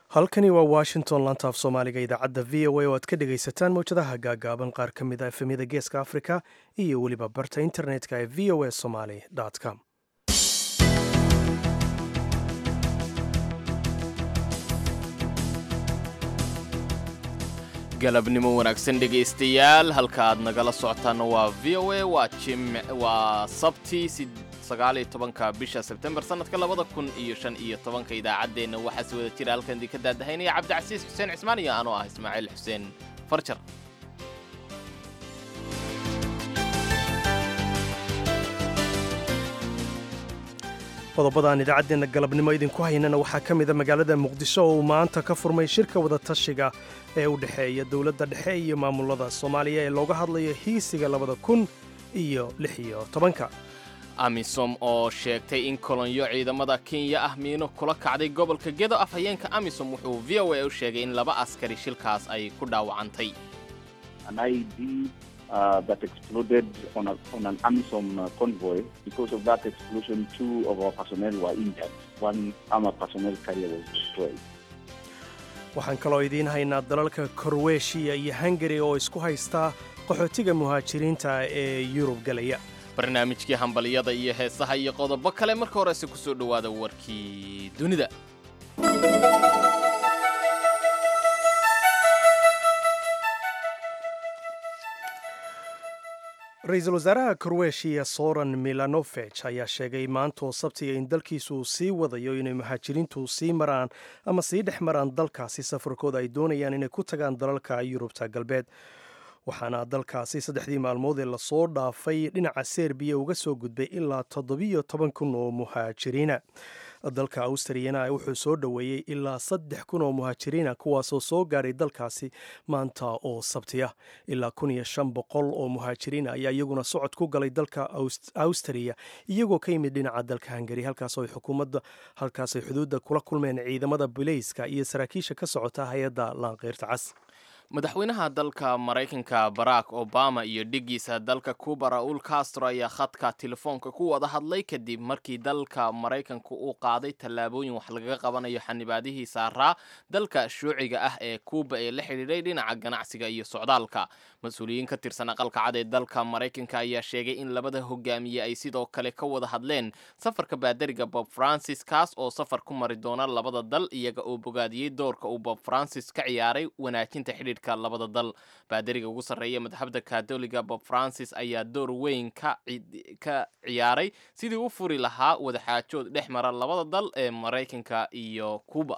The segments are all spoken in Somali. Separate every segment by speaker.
Speaker 1: halkani waa washington laanta af soomaaliga idaacadda v o a oo aad ka dhegaysataan mawjadaha gaagaaban qaar ka mid a efemyada geeska afrika iyo weliba barta internetka ee v o a somaly com
Speaker 2: galabnimo wanaagsan dhegaystayaal halka aad nagala socotaanna waa v o a waa jim waa sabti sagaaliyo tobanka bisha sebtembar sanadka labada kun iyo shan iyo tobanka idaacaddeenna waxaa si wada jira halkan idinka daadahaynaya cabdicasiis xuseen cismaan iyo anoo ah ismaaciil xuseen farjar
Speaker 1: qodobadaan idaacaddeenna galabnimo idinku haynana waxaa ka mida magaalada muqdisho oo uu maanta ka furmay shirka wadatashiga ee u dhexeeya dowladda dhexe iyo maamulada soomaaliya ee looga hadlayo hiisiga labada kun iyo lix iyo tobanka
Speaker 2: amisom oo sheegtay in kolonyo ciidamada kenya ah miino kula kacday gobolka gedo afhayeenka amisom wuxuu v o a u sheegay in laba askari shilkaas ay ku dhaawacantay
Speaker 3: Uh, that exploded on, a, on an AMISOM uh, convoy. Because of that explosion, two of our personnel were injured. One armor personnel carrier was destroyed.
Speaker 1: waxaan kaloo idiin haynaa dalalka korweeshiya iyo hungari oo isku haystaa qaxootiga muhaajiriinta ee yurub galaya
Speaker 2: barnaamijkii hambaliyada iyo heesaha iyo qodobo kale marka horese ku soo dhowaada warkii dunida
Speaker 1: ra-iisul wasaaraha korweeshiya soran milanovej ayaa sheegay maantoo sabtiga in dalkiisu uu sii wadayo inay muhaajiriintu sii maraan ama sii dhex maraan dalkaasi safarkooda ay doonayaan inay ku tagaan dalalka yurubta galbeed waxaana dalkaasi saddexdii maalmood ee lasoo dhaafay dhinaca serbiya uga soo gudbay ilaa toddobiyo toban kun oo muhaajiriina dalka austriyana wuxuu soo dhoweeyey ilaa saddex kun oo muhaajiriina kuwaasoo soo gaadhay dalkaasi maanta oo sabtiya ilaa kun iyo shan boqol oo muhaajiriina ayaa iyaguna socod ku galay dalka austriya iyagoo ka yimid dhinaca dalka hungari halkaasoo xukuumadda halkaasay xuduudda kula kulmeen ciidamada bileyska iyo saraakiisha ka socota hay-adda laanqeyrta cas
Speaker 2: madaxweynaha dalka maraykanka barack obama iyo dhigiisa dalka cuba raul castro ayaa khadka telefoonka ku wada hadlay kadib markii dalka maraykanku uu qaaday tallaabooyin wax lagaga qabanayo xanibaadihii saaraa dalka shuuciga ah ee cuba ee la xidhiidhay dhinaca ganacsiga iyo socdaalka mas-uuliyiin ka tirsan aqalka cad ee dalka maraykanka ayaa sheegay in labada hogaamiye ay sidoo kale ka wada hadleen safarka baadariga bob francis kaas oo safar ku mari doona labada dal iyaga oo bogaadiyey doorka uu bob francis ka ciyaaray wanaajinta xidhiidh labada dal baadariga ugu sarreeya madxabda katoliga bob francis ayaa door weyn ka ciyaaray sidii u furi lahaa wadaxaajood dhex mara labada dal ee maraykanka iyo cuba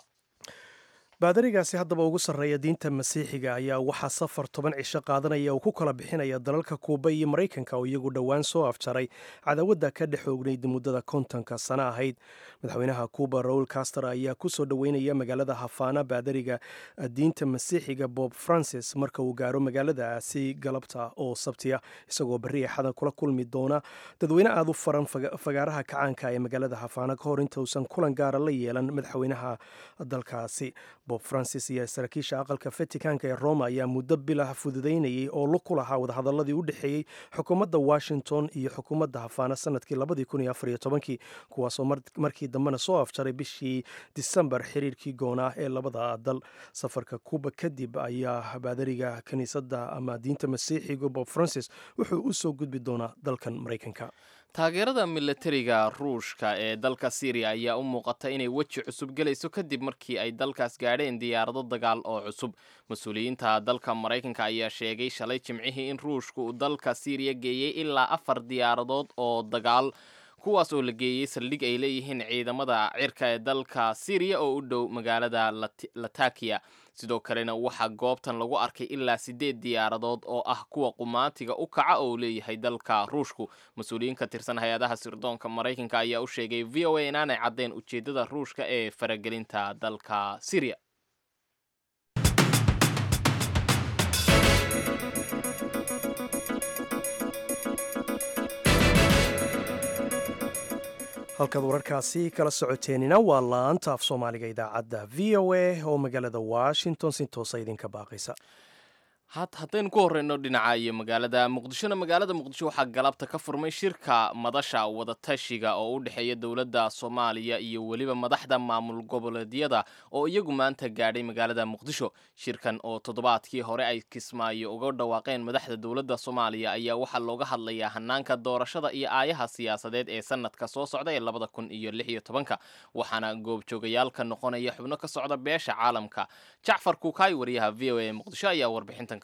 Speaker 1: baadarigaasi haddaba ugu sarreeya diinta masiixiga ayaa waxaa safar toban cisho qaadanaya uu ku kala bixinaya dalalka kuuba iyo maraykanka oo iyagu dhowaan soo afjaray cadawadda ka dhex oognayd muddada kontonka sano ahayd madaxweynaha kuuba raul caster ayaa ku soo dhoweynaya magaalada hafaana baadariga diinta masiixiga bob francis marka uu gaaro magaaladaasi galabta oo sabtiya isagoo berri axada kula kulmi doona dadweyne aada u faran fagaaraha kacaanka ee magaalada hafaana ka hor intausan kulan gaara la yeelan madaxweynaha dalkaasi bob francis iyo saraakiisha aqalka vaticanka ee roma ayaa muddo bilah fududaynayay oo lug ku lahaa wadahadaladii u dhexeeyey xukuumadda washington iyo xukuumadda hafaana sanadkii labadii kun iyo afar iyo tobankii kuwaasoo markii dambena soo afjaray bishii disembar xiriirkii goonaa ee labada dal safarka kuuba kadib ayaa baadariga kiniisadda ama diinta masiixiga bob francis wuxuu u soo gudbi doonaa dalkan maraykanka
Speaker 2: taageerada milatariga ruushka ee dalka syriya ayaa u muuqata inay weji cusub gelayso kadib markii ay dalkaas gaadheen diyaarado dagaal oo cusub mas-uuliyiinta dalka maraykanka ayaa sheegay shalay jimcihii in ruushka uu dalka syriya geeyey ilaa afar diyaaradood oo dagaal kuwaas oo la geeyey saldhig ay leeyihiin ciidamada cirka ee dalka syriya oo u dhow magaalada latakiya sidoo kalena waxaa goobtan lagu arkay ilaa siddeed diyaaradood oo ah kuwa qumaatiga u kaca oo leeyahay dalka ruushku mas-uuliyiin ka tirsan hay-adaha sirdoonka maraykanka ayaa u sheegay v o a inaanay caddeen ujeeddada ruushka ee faragelinta dalka syriya
Speaker 1: halkaad wararkaasi kala socoteenina waa laanta af soomaaliga idaacadda v o a oo magaalada washington si toosa idinka baaqaysa
Speaker 2: haddaynu ku horeyno dhinaca iyo magaalada muqdishona magaalada muqdisho waxaa galabta ka furmay shirka madasha wadatashiga oo u dhexeeya dowladda soomaaliya iyo weliba madaxda maamul goboleedyada oo iyagu maanta gaadhay magaalada muqdisho shirkan oo toddobaadkii hore ay kismaayo uga dhawaaqeen madaxda dowladda soomaaliya ayaa waxaa looga hadlayaa hanaanka doorashada iyo aayaha siyaasadeed ee sanadka soo socda ee labada kun iyo lix iyo tobanka waxaana goobjoogayaalka noqonaya xubno ka socda beesha caalamka jacfar kuukaay wariyaha v o a muqdisho ayaa warbixintan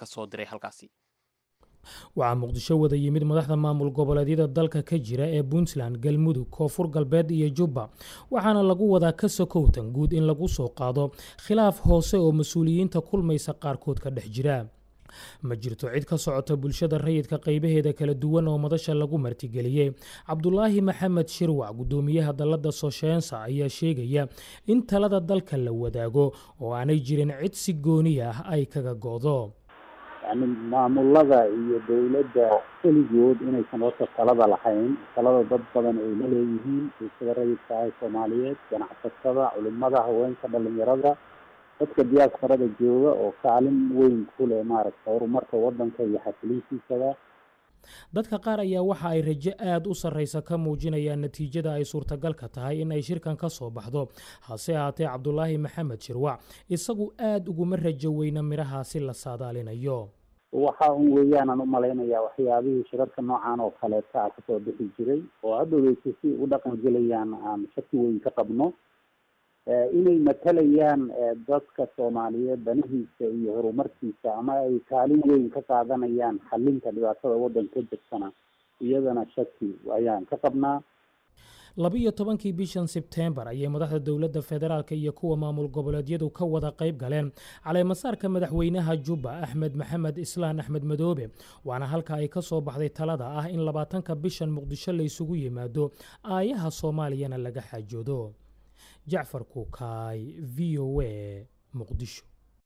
Speaker 4: waxaa muqdisho wada yimid madaxda maamul goboleedyada dalka ka jira ee puntland galmudug koonfur galbeed iyo jubba waxaana lagu wadaa ka sokowtan guud in lagu soo qaado khilaaf hoose oo mas-uuliyiinta kulmaysa qaarkood ka dhex jira ma jirto cid ka socota bulshada rayidka qaybaheeda kala duwan oo madasha lagu martigeliyey cabdulaahi maxamed shirwac guddoomiyaha dalladda sosheensa ayaa sheegaya in talada dalka la wadaago oo aanay jirin cid si gooni ah ay kaga go'do
Speaker 5: yani maamulada iyo dowladda keligood inaysan horta talada lahayn talada dad badan ay la leeyihiin bulshada rayidka ah soomaaliyeed ganacsatada culimada haweenka dhalinyarada dadka diyaasfarada jooga oo kaalin weyn ku leh maaragta horumarka waddanka iyo xasiliintiisada
Speaker 4: dadka qaar ayaa waxa ay rajo aada u sarraysa ka muujinayaan natiijada ay suurtagalka tahay in ay shirkan ka soo baxdo hase ahaatee cabdulaahi maxamed shirwac isagu aada uguma rajo weyna midhahaasi la saadaalinayo
Speaker 5: waxa un weeyaanan u malaynayaa waxyaabihii shirarka noocan oo kaleeta a kasoo bixi jiray oo hadhoweysa si u dhaqan gelayaan aan shaki weyn ka qabno inay matalayaan dadka soomaaliyeed danihiisa iyo horumarkiisa ama ay kaalin weyn ka qaadanayaan xalinta dhibaatada waddanka ka jirtana iyadana shaki ayaan ka qabnaa
Speaker 4: laba-iyo tobankii bishan sebteembar ayay madaxda dowladda federaalk iyo kuwa maamul goboleedyadu ka wada qayb galeen caleemasaarka madaxweynaha jubba axmed maxamed islaan axmed madoobe waana halka ay ka soo baxday talada ah in labaatanka bishan muqdisho la isugu yimaado aayaha soomaaliyana laga xaajoodo jacfar kuukaay v o a muqdisho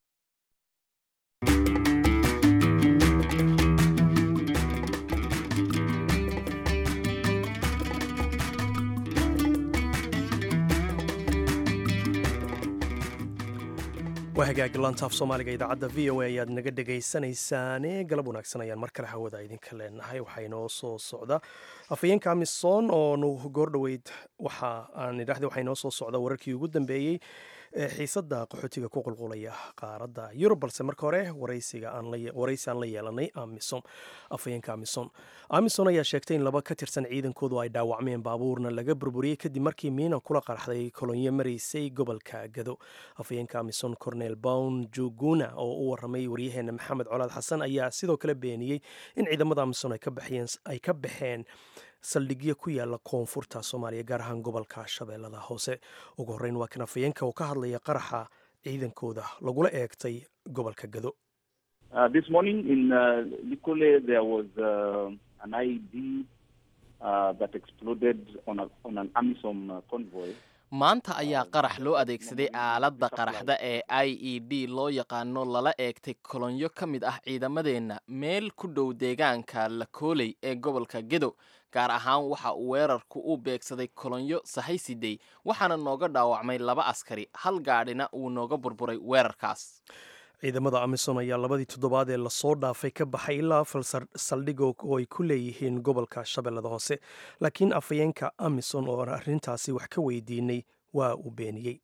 Speaker 1: waa hagaagi lantaaf soomaaliga idaacadda v o a ayaad naga dhegaysanaysaane galab wanaagsan ayaan mar kale hawada idinka leenahay waxaa inoo soo socda afhayeenka amisom oonu goordhoweyd waxa aan idhaahda waxaa inoo soo socda wararkii ugu dambeeyey ee xiisadda qaxootiga ku qulqulaya qaaradda yurub balse marka hore waraysi aan la yeelanay amisom afhayeenka amisom amisom ayaa sheegtay in laba ka tirsan ciidankoodu ay dhaawacmeen baabuurna laga burburiyey kadib markii miina kula qarxday kolonyo maraysay gobolka gado afhayeenka amisom cornel bown juguna oo u waramay waryaheena maxamed colaad xasan ayaa sidoo kale beeniyey in ciidamada amisom ay ka baxeen saldhigyo ku yaala koonfurta soomaaliya gaar ahaan gobolka shabeellada hoose ugu horreyn waa kan afhayeenka oo ka hadlaya qaraxa ciidankooda lagula eegtay gobolka gado
Speaker 2: maanta ayaa qarax loo adeegsaday aaladda qaraxda ee i e d loo yaqaano lala eegtay kolonyo ka mid ah ciidamadeenna meel ku dhow deegaanka lakooley ee gobolka gedo gaar ahaan waxa uu weerarku u beegsaday kolonyo sahaysidey waxaana nooga dhaawacmay laba askari hal gaadhina uu nooga burburay weerarkaas
Speaker 1: ciidamada amisom ayaa labadii toddobaad ee lasoo dhaafay ka baxay ilaa afar saldhig oo ay ku leeyihiin gobolka shabeellada hoose laakiin afhayeenka amisom oo arrintaasi wax ka weydiinay waa uu beeniyey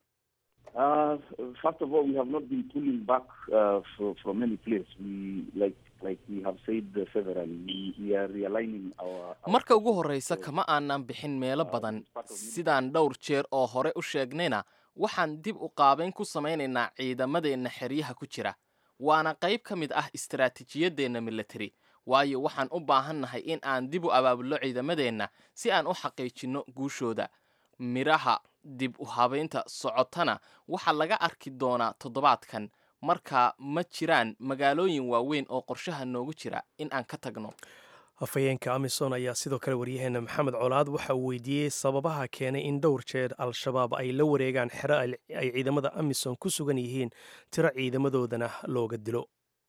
Speaker 2: marka ugu horreysa kama aanan bixin meelo badan sidaan dhowr jeer oo hore u sheegnayna waxaan dib u qaabayn ku samaynaynaa ciidamadeenna xeryaha ku jira waana qayb ka mid ah istaraatiijiyadeenna militari waayo waxaan u baahannahay in aan dib u abaabulno ciidamadeenna si aan u xaqiijinno guushooda midhaha dib u habaynta socotana waxaa laga arki doonaa toddobaadkan marka ma jiraan magaalooyin waaweyn oo qorshaha noogu jira in aan ka tagno
Speaker 1: afhayeenka amisom ayaa sidoo kale waryaheena maxamed colaad waxa uu weydiiyey sababaha keenay in dhowr jeer al-shabaab ay la wareegaan xero ay ciidamada amisom ku sugan yihiin tiro ciidamadoodana looga dilo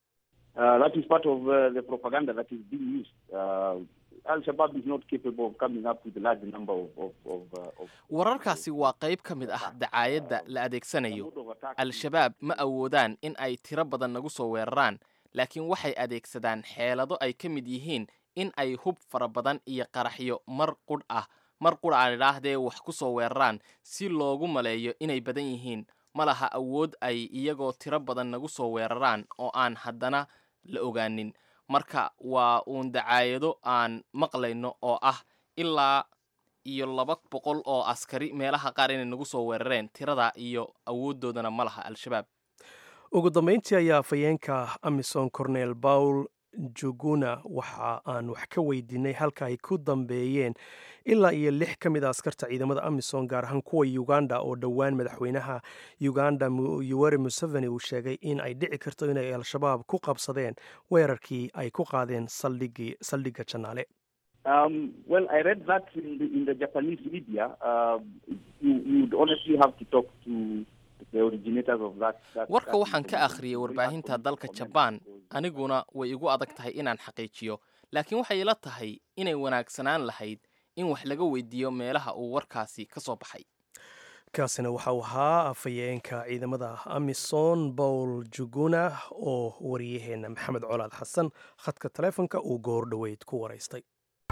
Speaker 2: wararkaasi waa qayb ka mid ah dacaayadda la adeegsanayo al-shabaab ma awoodaan in ay tiro badan nagu soo weeraraan laakiin waxay adeegsadaan xeelado ay ka mid yihiin in ay hub fara badan iyo qaraxyo mar qudh ah mar qudha aan idhaahdee wax ku soo weeraraan si loogu maleeyo inay badan yihiin ma laha awood ay iyagoo tiro badan nagu soo weeraraan oo aan haddana la ogaanin marka waa uun dacaayado aan maqlayno oo ah ilaa iyo laba boqol oo askari meelaha qaar inay nagu soo weerareen tirada iyo awooddoodana ma laha al-shabaab
Speaker 1: ugu dambeyntii ayaa afhayeenka amisom cornel paul juguna waxa aan wax ka weydiinay halka ay ku dambeeyeen ilaa iyo lix ka mid a askarta ciidamada amisom gaar ahaan kuwa uganda oo dhowaan madaxweynaha uganda yuweri museveni uu sheegay in ay dhici karto inay al-shabaab ku qabsadeen weerarkii ay ku qaadeen saldhigga janaale
Speaker 3: Um, well, I read that in the, in the Japanese media. Uh, you, you'd honestly have to talk to the originators of that. that
Speaker 2: warka
Speaker 3: that
Speaker 2: waxaan ka
Speaker 3: information.
Speaker 2: akhriyey
Speaker 3: You don't
Speaker 2: warbaahinta
Speaker 3: have to
Speaker 2: dalka
Speaker 3: comment
Speaker 2: jabaan
Speaker 3: because-
Speaker 2: aniguna way igu adag tahay inaan xaqiijiyo laakiin waxay ila tahay inay wanaagsanaan lahayd in wax laga weydiiyo meelaha uu warkaasi ka soo baxay
Speaker 1: kaasina waxa uu ahaa afhayeenka ciidamada amisom paul juguna oo wariyaheena maxamed colaad xasan khadka taleefonka uu goor dhoweyd ku waraystay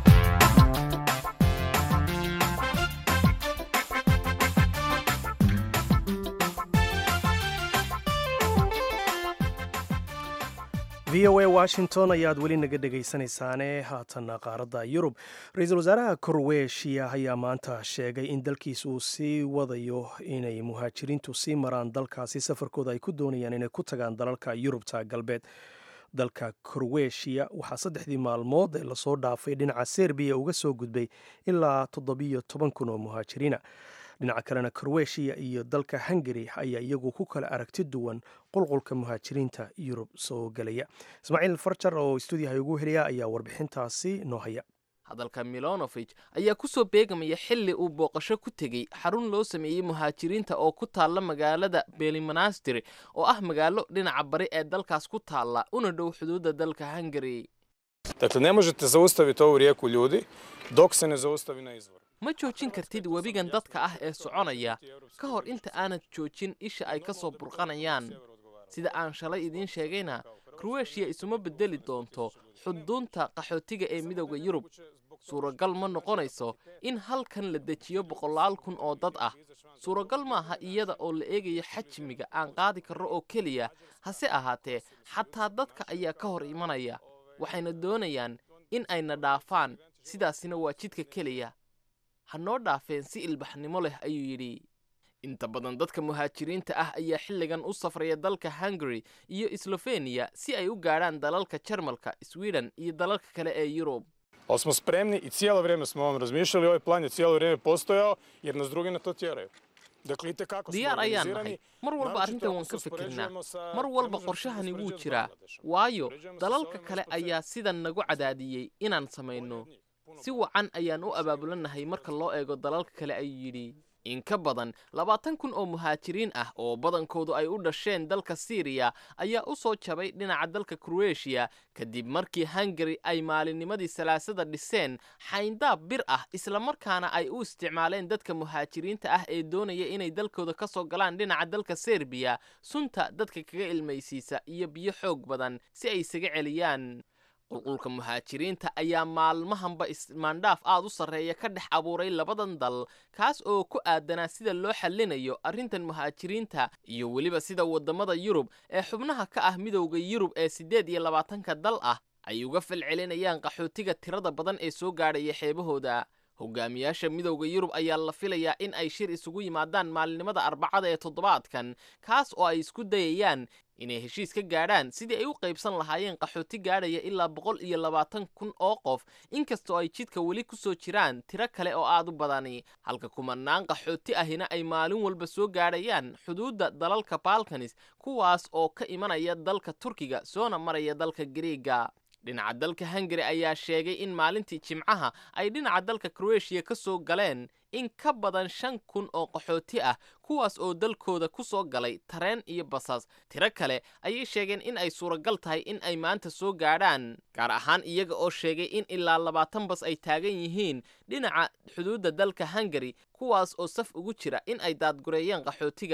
Speaker 1: v o a washington ayaad weli naga dhegaysanaysaane haatan qaaradda yurub ra-iisul wasaaraha korweeshiya ayaa maanta sheegay in dalkiisa uu sii wadayo inay muhaajiriintu sii maraan dalkaasi safarkooda ay ku doonayaan inay ku tagaan dalalka yurubta galbeed dalka korweeshiya waxaa saddexdii maalmood ee lasoo dhaafay dhinaca serbiya uga soo gudbay ilaa toddobiyo toban kun oo muhaajiriina dhinaca kalena korweeshiya iyo dalka hungari ayaa iyagu ku kala aragti duwan qulqulka muhaajiriinta yurub soo gelaya ismaaciil farjar oo stuudiyaha ugu heliya ayaa warbixintaasi noo haya
Speaker 2: hadalka milonovich ayaa ku soo beegamaya xilli uu booqasho ku tegey xarun loo sameeyey muhaajiriinta oo ku taalla magaalada belimanastiri oo ah magaalo dhinaca bari ee dalkaas ku taalla una dhow xuduudda dalka hungari
Speaker 6: Dakle, ne možete zaustaviti ovu rijeku ljudi dok se ne zaustavi na izvoru.
Speaker 2: ma joojin kartid webigan dadka ah ee soconaya ka hor inta aanad joojin isha ay ka soo burqanayaan sida aan shalay idiin sheegayna kroweeshiya isuma bedeli doonto xuduunta qaxootiga ee midowda yurub suuragal ma noqonayso in halkan la dejiyo boqolaal kun oo dad ah suuragal maaha iyada oo la eegayo xajmiga aan qaadi karro oo keliya hase ahaatee xataa dadka ayaa ka hor imanaya waxayna doonayaan in ayna dhaafaan sidaasina waa jidka keliya ha noo dhaafeen si ilbaxnimo leh ayuu yidhi inta badan dadka muhaajiriinta ah ayaa xilligan u safraya dalka hungary iyo slofeniya si ay u gaadhaan dalalka jarmalka sweden iyo dalalka kale ee yurub
Speaker 6: Ali smo spremni i cijelo vrijeme smo o ovom razmišljali, ovaj plan je cijelo vrijeme postojao jer nas drugi na to tjeraju. Dakle, itekako smo
Speaker 2: diyaar ayaan
Speaker 6: organizirani,
Speaker 2: nahay mar walba
Speaker 6: naročito
Speaker 2: arrintan
Speaker 6: ako
Speaker 2: waan
Speaker 6: se
Speaker 2: ka fikirnaa
Speaker 6: uspoređujemo sa-
Speaker 2: mar
Speaker 6: ne
Speaker 2: walba
Speaker 6: možemo se
Speaker 2: qorshahani wuu
Speaker 6: uspoređivati s
Speaker 2: jiraa
Speaker 6: Bangladešom.
Speaker 2: waayo
Speaker 6: Uspoređujemo se s
Speaker 2: dalalka
Speaker 6: ovim
Speaker 2: kale
Speaker 6: što postoji.
Speaker 2: ayaa sidan nagu cadaadiyey inaan samayno si wacan ayaan u abaabulanahay marka loo eego dalalka kale ayuu yidhi in ka badan labaatan kun oo muhaajiriin ah oo badankoodu ay u dhasheen dalka siiriya ayaa u soo jabay dhinaca dalka kroweeshiya kadib markii hungari ay maalinnimadii salaasada dhiseen xayndaab bir ah islamarkaana ay u isticmaaleen dadka muhaajiriinta ah ee doonaya inay dalkooda ka soo galaan dhinaca dalka serbiya sunta dadka kaga ilmaysiisa iyo biyo xoog badan si ay isaga celiyaan qulqulka muhaajiriinta ayaa maalmahanba ismaandhaaf aad u sarreeya ka dhex abuuray labadan dal kaas oo ku aadanaa sida loo xallinayo arrintan muhaajiriinta iyo weliba sida waddamada yurub ee xubnaha ka ah midowda yurub ee siddeed iyo labaatanka dal ah ay uga falcelinayaan qaxootiga tirada badan ee soo gaadhaya xeebahooda hogaamiyaasha midowda yurub ayaa la filayaa in ay shir isugu yimaadaan maalinimada arbacada ee toddobaadkan kaas oo ay isku dayayaan inay heshiis ka gaadhaan sidii ay u qaybsan lahaayeen qaxooti gaadhaya ilaa boqol iyo labaatan kun oo qof inkastoo ay jidka weli ku soo jiraan tiro kale oo aad u badani halka kumanaan qaxooti ahina ay maalin walba soo gaadhayaan xuduudda dalalka balkanis kuwaas oo ka imanaya dalka turkiga soona maraya dalka gariiga dhinaca dalka hungari ayaa sheegay in maalintii jimcaha ay dhinaca dalka kroeshiya ka soo galeen in ka badan shan kun oo qaxooti ah kuwaas oo dalkooda ku soo galay tareen iyo basas tiro kale ayay sheegeen in ay suuragal tahay in ay maanta soo gaadhaan gaar ahaan iyaga oo sheegay in ilaa labaatan bas ay taagan yihiin dhinaca xuduudda dalka hungari kuwaas oo saf ugu jira in ay daadgureeyeen qaxootiga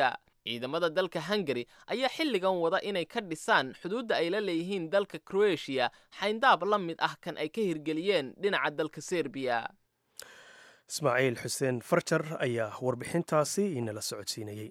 Speaker 2: ciidamada dalka hungari ayaa xilligan wada inay ka dhisaan xuduudda ay la leeyihiin dalka kroatiya xayndaab la mid ah kan ay ka hirgeliyeen dhinaca dalka serbiya
Speaker 1: ismaaciil xuseen farjar ayaa warbixintaasi inala socodsiinayey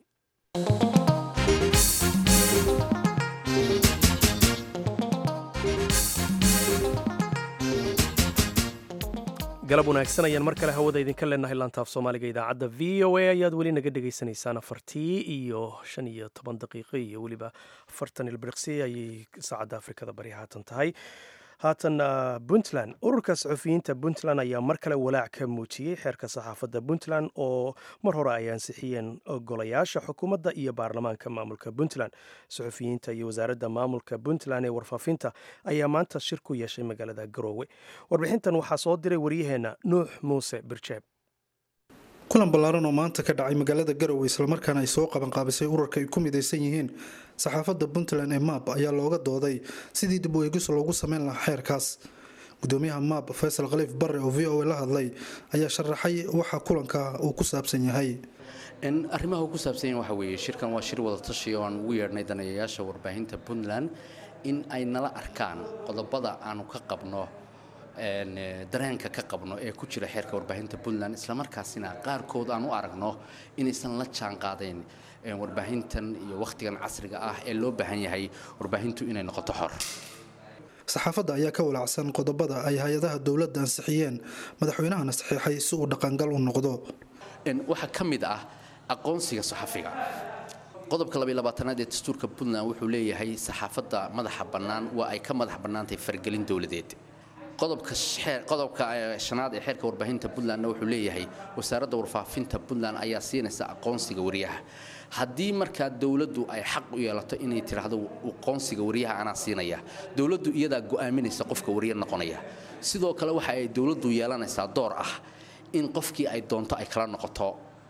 Speaker 1: galab wanaagsan ayaan mar kale hawada idinka leenahay laantaaf soomaaliga idaacadda v o a ayaad weli naga dhegaysanaysaan afartii iyo shan iyo toban daqiiqo iyo weliba afartan ilbiriqsi ayay saacadda afrikada bari haatan tahay haatan puntland ururka saxufiyiinta puntland ayaa mar kale walaac ka muujiyey xeerka saxaafadda puntland oo mar hore ay ansixiyeen golayaasha xukuumadda iyo baarlamaanka maamulka puntland saxufiyiinta iyo wasaaradda maamulka puntland ee warfaafinta ayaa maanta shir ku yeeshay magaalada garoowe warbixintan waxaa soo diray waryaheenna nuux muuse birjeeb
Speaker 7: kulan ballaaran oo maanta ka dhacay magaalada garowe islamarkaana ay soo qabanqaabisay ururka ay ku midaysan yihiin saxaafadda puntland ee maab ayaa looga dooday sidii dib u eegis loogu sameyn lahaa xeerkaas gudoomiyaha maab faysal khaliif barre oo v o a la hadlay ayaa sharaxay waxa kulanka uu ku saabsan yahay
Speaker 8: arrimaha uu ku saabsan yahay waxa weeye shirkan waa shir wada tashi oo aan ugu yeedhnay daneeyayaasha warbaahinta puntland in ay nala arkaan qodobada aanu ka qabno dareenka ka qabno ee ku jira xeerka warbaahinta puntland islamarkaasina qaarkood aan u aragno inaysan la jaan qaadayn warbaahintan iyo wakhtigan casriga ah ee loo baahan yahay warbaahintu inay noqoto xor
Speaker 7: saxaafadda ayaa ka walaacsan qodobada ay hay-adaha dowladda ansixiyeen madaxweynahana saxiixay si uu dhaqangal u noqdo
Speaker 8: waxaa ka mid ah aqoonsiga saxafiga qodobka labayabaatanaad ee dastuurka puntland wuxuu leeyahay saxaafadda madaxa bannaan waa ay ka madax bannaantahay fargelin dowladeed qodobka shanaad ee xeerka warbaahinta puntlandna wuxuu leeyahay wasaaradda warfaafinta puntland ayaa siinaysa aqoonsiga wariyaha haddii markaa dowladdu ay xaq u yeelato inay tidhaahdo aqoonsiga wariyaha anaa siinaya dowladdu iyadaa go'aaminaysa qofka wariya noqonaya sidoo kale waxa ay dowladdu yeelanaysaa door ah in qofkii ay doonto ay kala noqoto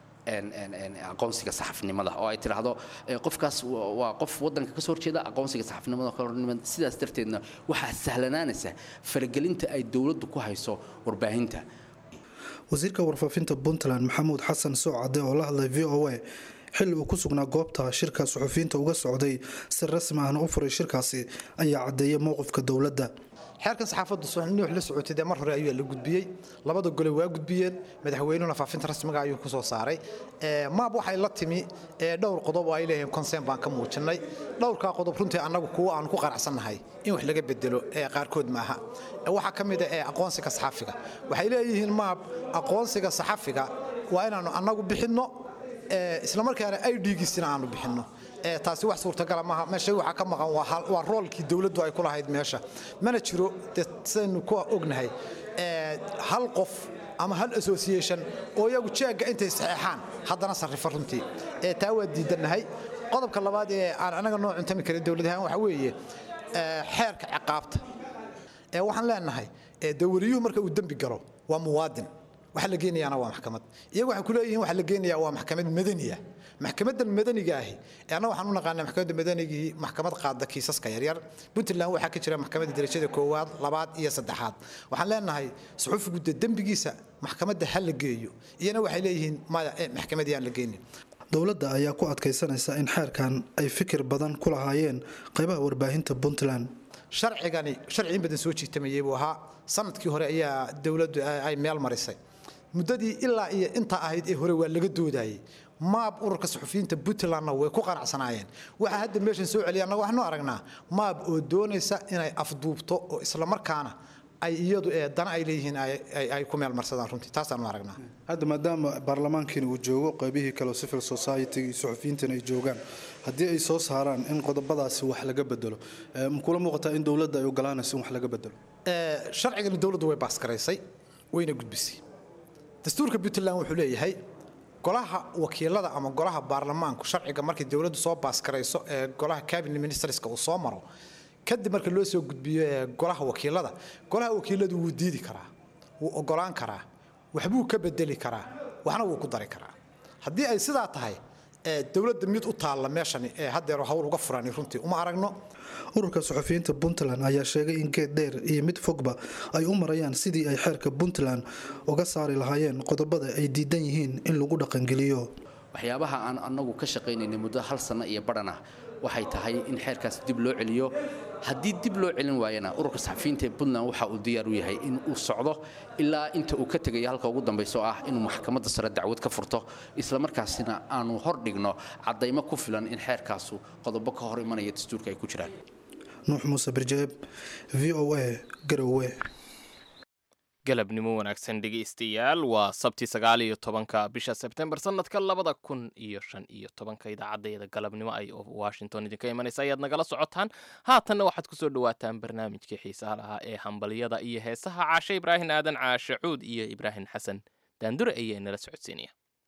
Speaker 8: aqoonsiga saxafnimada oo ay tidhaahdo qofkaas waa qof wadanka kasoo horjeeda aqoonsiga saxafnimada sidaas darteedna waxaa sahlanaanaysa faragelinta ay dowladdu ku hayso warbaahinta
Speaker 7: wasiirka warfaafinta puntland maxamuud xasan soocade oo la hadlay v o a xilli uu ku sugnaa goobta shirka suxufiyiinta uga socday si rasmi ahna u furay shirkaasi ayaa caddeeyay mowqifka dowladda
Speaker 9: xeerkan saxaafaddu nuux la socotay dee mar hore ayaa la gudbiyey labada gole waa gudbiyeen madaxweynuhuna faafinta rasmiga ayuu ku soo saaray maab waxay la timi dhowr qodob oo ay leeyihiin conseen baan ka muujinay dhowrkaa qodob runtii annagu kuwa aan ku qanacsannahay in wax laga bedelo qaarkood maaha waxaa ka mid a aqoonsiga saxafiga waxay leeyihiin maab aqoonsiga saxafiga waa inaannu annagu bixinno islamarkaana ay dhiigisina aanu bixinno taasi wax suurtagala maaha meesha waxaa ka maqan waa roolkii dowladdu ay ku lahayd meesha mana jiro de sidaynu ku ognahay hal qof ama hal association oo iyagu jeegga intay saxeexaan haddana sarrifa runtii taa waa diidannahay qodobka labaad ee aan anaga noo cuntami karin dowladahaan waxa weeye xeerka ciqaabta waxaan leenahay dawariyuhu marka uu dembi galo waa muwaadin waxa la geenayaana waa maxkamad iyagu waxay ku leeyihiin waxa la geenayaa waa maxkamad madaniya maxkamadan madaniga ahi anna waxaan u naqaanaa maxkamadda madanigii maxkamad qaada kiisaska yaryar puntland waxaa ka jira maxkamadda darajada koowaad labaad iyo saddexaad waxaan leenahay suxufigu de dembigiisa maxkamadda ha la geeyo iyana waxay leeyihiin maya maxkamadii aan la geenin
Speaker 7: dowladda ayaa ku adkaysanaysa in xeerkan ay fikir badan ku lahaayeen qaybaha warbaahinta puntland
Speaker 9: sharcigani sharci in badan soo jiitamayey buu ahaa sanadkii hore ayaa dowladdu ay meel marisay muddadii ilaa iyo intaa ahayd ee hore waa laga doodayey maab ururka suxufiyiinta puntlandna way ku qanacsanaayeen waxaa hadda meeshan soo celiya annaga waxaanu aragnaa maab oo doonaysa inay afduubto oo islamarkaana ay iyadu ee dana ay leeyihiin ay ku meel marsadaan runtii taasaanu aragnaa
Speaker 7: hadda maadaama baarlamaankiina uu joogo qaybihii kale civil society iyo suxufiyiintana ay joogaan haddii ay soo saaraan in qodobadaasi wax laga bedelo makula muuqataa in dowladda ay ogolaanayso in wax laga bedelo
Speaker 9: sharcigani dowladdu way baaskaraysay wayna gudbisay dastuurka puntland wuxuu leeyahay golaha wakiilada ama golaha baarlamaanku sharciga markii dowladdu soo baaskarayso ee golaha cabinet ministerska uu soo maro kadib marka loo soo gudbiyo ee golaha wakiilada golaha wakiiladu wuu diidi karaa wuu ogolaan karaa waxbuu ka bedeli karaa waxna wuu ku dari karaa haddii ay sidaa tahay dowladda mid u taalla meeshani ee haddeero hawl uga furani runtii uma aragno
Speaker 7: ururka suxufiyiinta puntland ayaa sheegay in geed dheer iyo mid fogba ay u marayaan sidii ay xeerka puntland uga saari lahaayeen qodobada ay diidan yihiin in lagu dhaqangeliyo
Speaker 8: waxyaabaha aan annagu ka shaqaynaynay muddo hal sanno iyo badhan ah waxay tahay in xeerkaas dib loo celiyo haddii dib loo celin waayana ururka saxafiyiinta ee puntland waxa uu diyaar u yahay in uu socdo ilaa inta uu ka tegaya halka ugu dambayso ah inuu maxkamadda sare dacwad ka furto islamarkaasina aanu hor dhigno caddaymo ku filan in xeerkaasu qodobo ka hor imanaya dastuurka ay ku jiraan
Speaker 7: nuux muuse birjeeb v o a garowe
Speaker 2: galabnimo wanaagsan dhegaystayaal waa sabti sagaal iyo tobanka bisha sebtembar sanadka labada kun iyo shan iyo tobanka idaacadeeda galabnimo ay washington idinka imanaysa ayaad nagala socotaan haatanna waxaad kusoo dhawaataan barnaamijkii xiisaha lahaa ee hambalyada iyo heesaha caashe ibraahim aadan caashe cuud iyo ibraahim xasan daandure ayaa nala socodsiinaya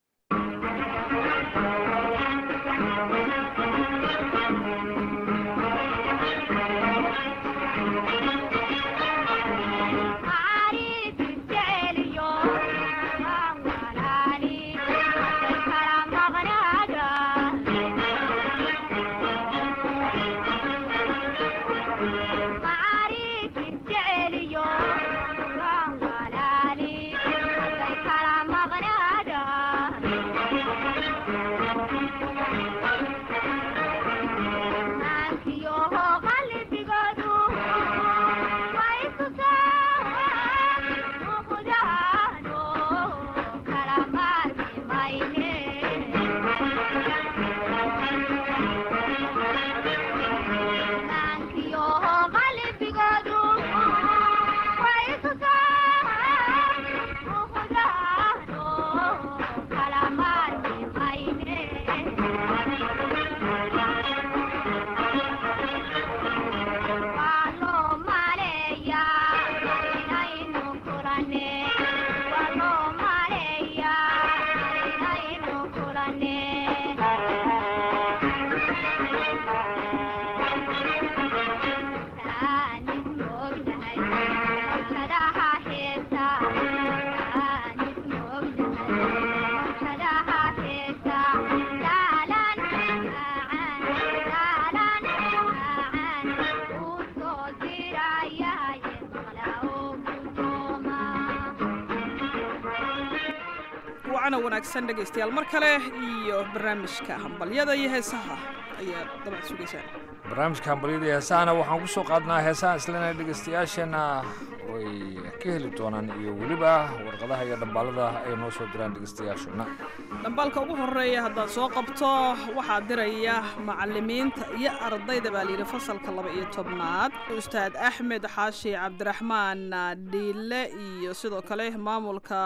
Speaker 10: wanaagsan dhegaystayaal mar kale iyo barnaamijka hambalyada iyo heesaha ayaad dabcan sugaysaan
Speaker 11: barnaamijka hambalyada iyo heesahana waxaan ku soo qaadnaa heesaha islena dhegaystayaasheenna way ka heli doonaan iyo weliba warqadaha iyo dhambaalada ay noo soo diraan dhegaystayaashuna
Speaker 10: dhambaalka ugu horeeya haddaad soo qabto waxaa diraya macalimiinta iyo ardayda baa layidhi fasalka laba iyo tobnaad ustaad axmed xaashi cabdiraxmaan dhiile iyo sidoo kale maamulka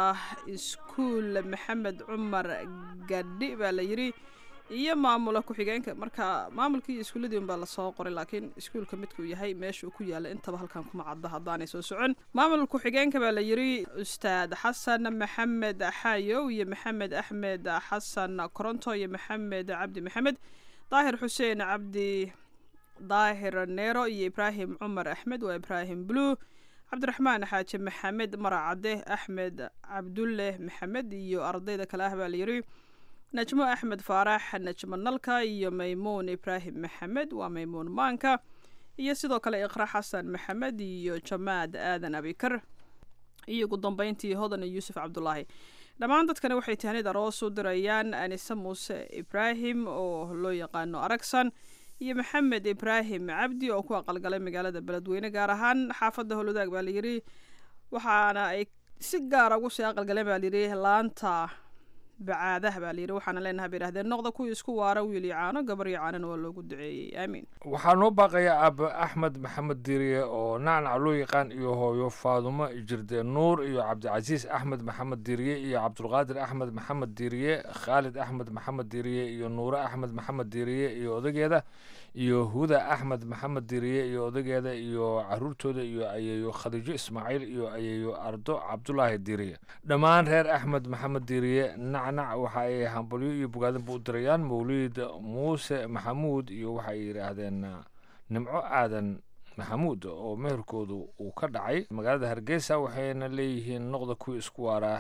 Speaker 10: iskuul maxamed cumar gadhi baa la yidhi iyo maamula ku-xigeenka marka maamulkii iyo iskuulladii unbaa lasoo qoray laakiin iskuulka midkuu yahay meesha uu ku yaalla intaba halkan kuma cadda haddaanay soo socon maamul ku-xigeenka baa la yidhi ustaad xasan maxamed xaayow iyo maxamed axmed xasan koronto iyo maxamed cabdi maxamed daahir xuseen cabdi daahir neero iyo ibraahim cumar axmed waa ibraahim blue cabdiraxmaan xaaji maxamed maracade axmed cabdulle maxamed iyo ardayda kale ah baa la yidhi najmo axmed faarax najmo nalka iyo maymuun ibraahim maxamed waa maymuun maanka iyo sidoo kale iqra xasan maxamed iyo jamaad aadan abikar iyo ugu dambeyntii hodan iyo yuusuf cabdulaahi dhammaan dadkani waxay tahnid aroos u dirayaan anise muuse ibraahim oo loo yaqaano aragsan iyo maxamed ibraahim cabdi oo ku aqalgalay magaalada beledweyne gaar ahaan xaafadda howlwadaag baa layidhi waxaana ay si gaara ugu sii aqalgaleen baa layidhi laanta bacaadaha baa layidhi waxaana leenahay bay yidhahdeen noqda kuwii isku waara wiil iyo caano gabar iyo caanona waa loogu duceeyey aamiin
Speaker 11: waxaa noo baaqaya aaba axmed maxamed diiriye oo nacnac loo yaqaan iyo hooyo faadumo jirde nuur iyo cabdicasiis axmed maxamed diiriye iyo cabdulqaadir axmed maxamed diiriye khaalid axmed maxamed diiriye iyo nuure axmed maxamed diiriye iyo odageeda iyo huda axmed maxamed diiriye iyo odageeda iyo caruurtooda iyo ayeeyo khadiijo ismaaciil iyo ayeeyo ardo cabdulaahi diiriye dhammaan reer axmed maxamed diiriye nacnac waxa ay hambalyo iyo bogaadinba u dirayaan mawliid muuse maxamuud iyo waxay yidhaahdeen nimco aadan maxamuud oo meherkoodu uu ka dhacay magaalada hargeysa waxayna leeyihiin noqda kuwii isku waaraa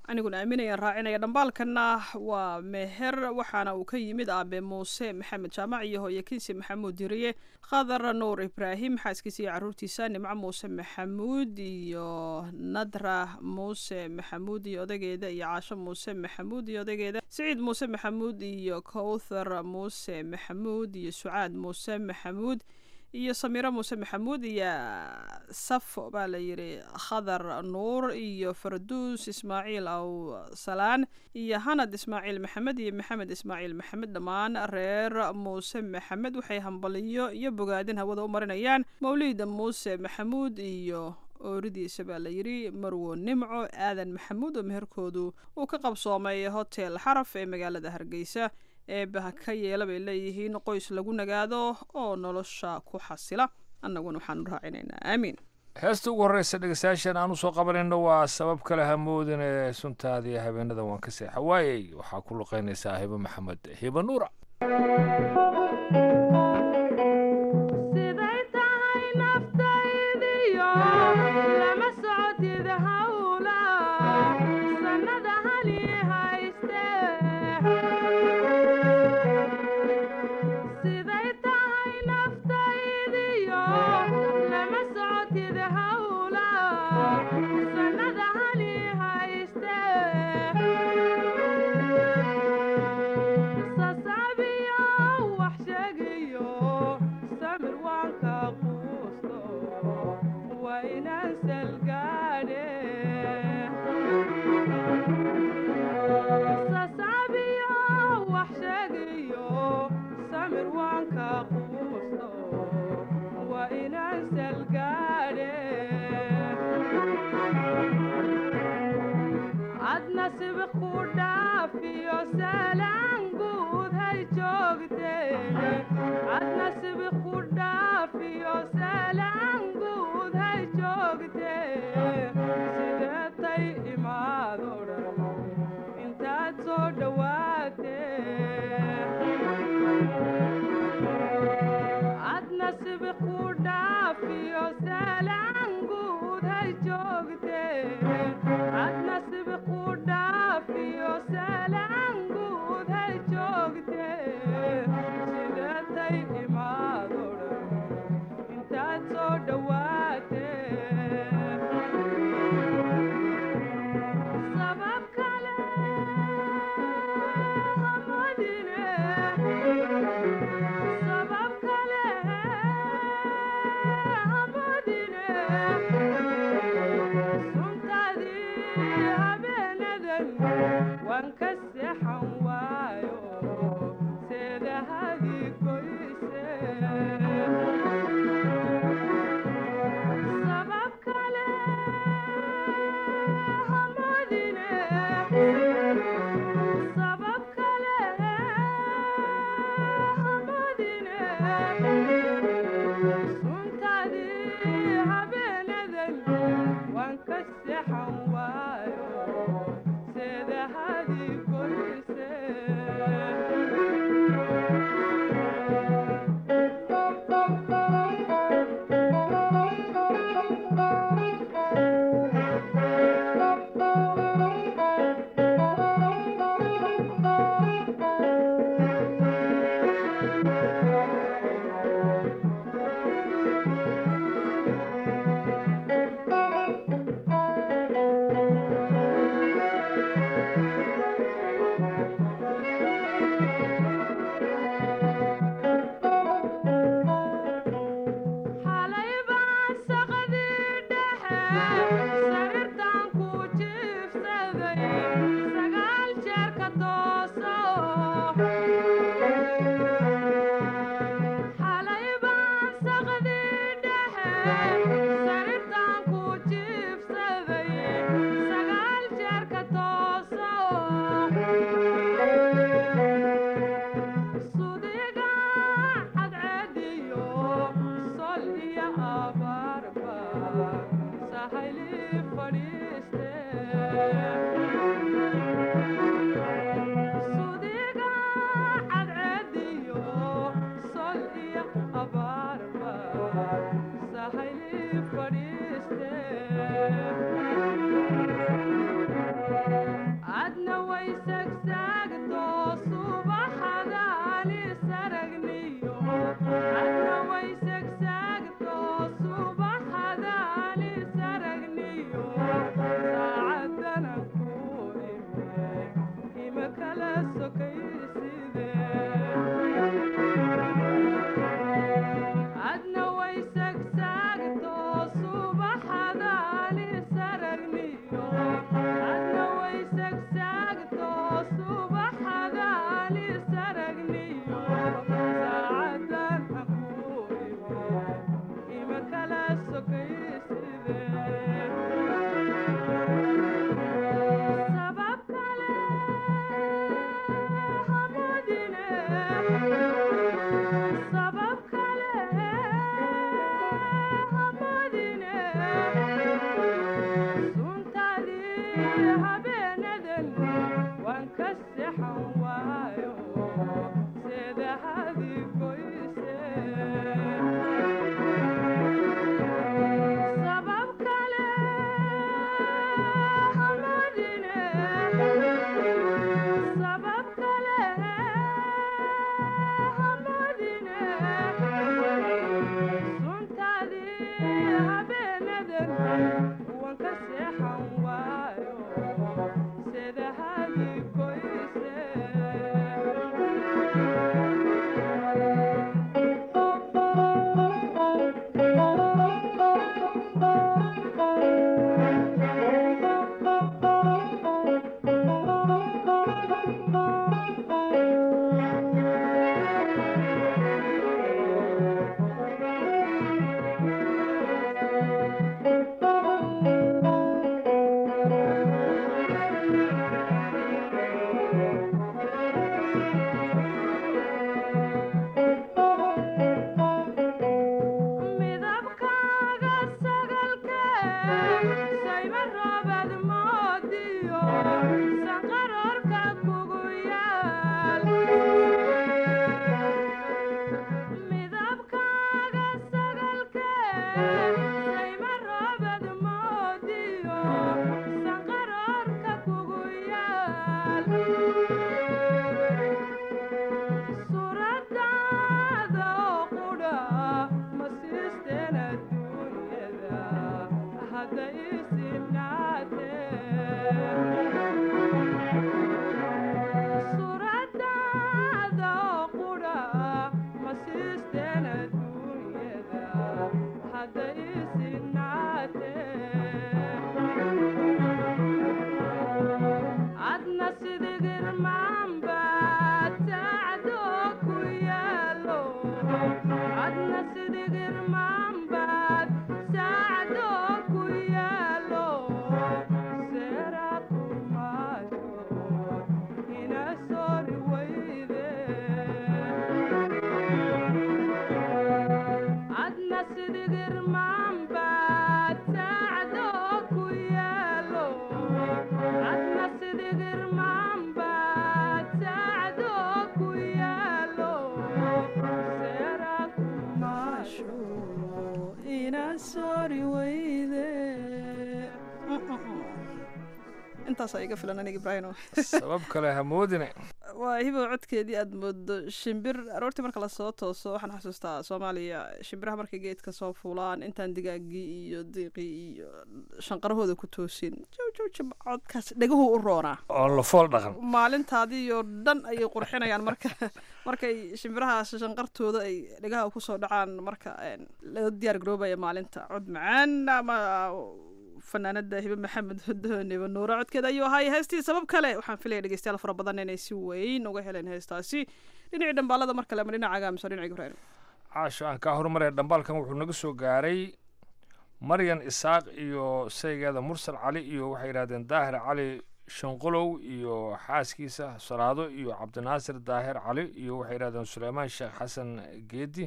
Speaker 10: aniguna aaminayaan raacinaya dhambaalkana waa meher waxaana uu ka yimid aabe muuse maxamed jaamac iyo hooye kinsi maxamuud diriye khadar nuur ibraahim xaaskiisa iyo caruurtiisa nimco muuse maxamuud iyo nadra muuse maxamuud iyo odageeda iyo caasho muuse maxamuud iyo odageeda siciid muuse maxamuud iyo kowthar muuse maxamuud iyo sucaad muuse maxamuud iyo samiiro muuse maxamuud iyo safo baa la yidhi khadar nuur iyo farduus ismaaciil aw salaan iyo hanad ismaaciil maxamed iyo maxamed ismaaciil maxamed dhammaan reer muuse maxamed waxay hambaliyo iyo bogaadin hawada u marinayaan mawliida muuse maxamuud iyo ooridiisa baa la yidhi marwo nimco aadan maxamuud oo meherkoodu uu ka qabsoomay hotel xaraf ee magaalada hargeysa eebaha ka yeela bay leeyihiin qoys lagu nagaado oo nolosha ku xasila annaguna waxaanu raacinaynaa aamiin
Speaker 11: heesta ugu horreysa dhegeystayaashan aan usoo qabanayno waa sabab kale hamoodin ee suntaadii habeenada waan ka seexa waayey waxaa ku luqeynaysaa hibo maxamed hibo nuura
Speaker 10: intaasa iga filan aniga ibraahino
Speaker 11: sabab kale hamoodine
Speaker 10: waa hibow codkeedii aad moodo shimbir aroortii marka lasoo tooso waxaan xasuustaa soomaaliya shimbiraha markay geedka soo fuulaan intaan digaagii iyo diiqii iyo shanqarahooda ku toosin jawjawjab codkaas dheguhu u roonaa
Speaker 11: oon la fool dhaqan
Speaker 10: maalintaadii oo dhan ayay qurxinayaan marka markay shimbirahaas shanqartooda ay dhegaha kusoo dhacaan marka loo diyaar garoobaya maalinta cod macaan ama fanaanada hibe maxamed hodooniba nuuro codkeeda ayuu ahaay heestii sabab kale waxaan filaya dhegeystayaal fara badan inay si weyn uga heleen heestaasi dhinacii dhambaalada mar kale ama dhinacaga mise dhinaca ibraahim
Speaker 11: caasho aan kaa horumaraya dhambaalkan wuxuu naga soo gaaray maryan isaaq iyo saygeeda mursal cali iyo waxay yidhahdeen daahir cali shanqolow iyo xaaskiisa salaado iyo cabdinaasir daahir cali iyo waxay yidhahdeen suleymaan sheekh xasan geedi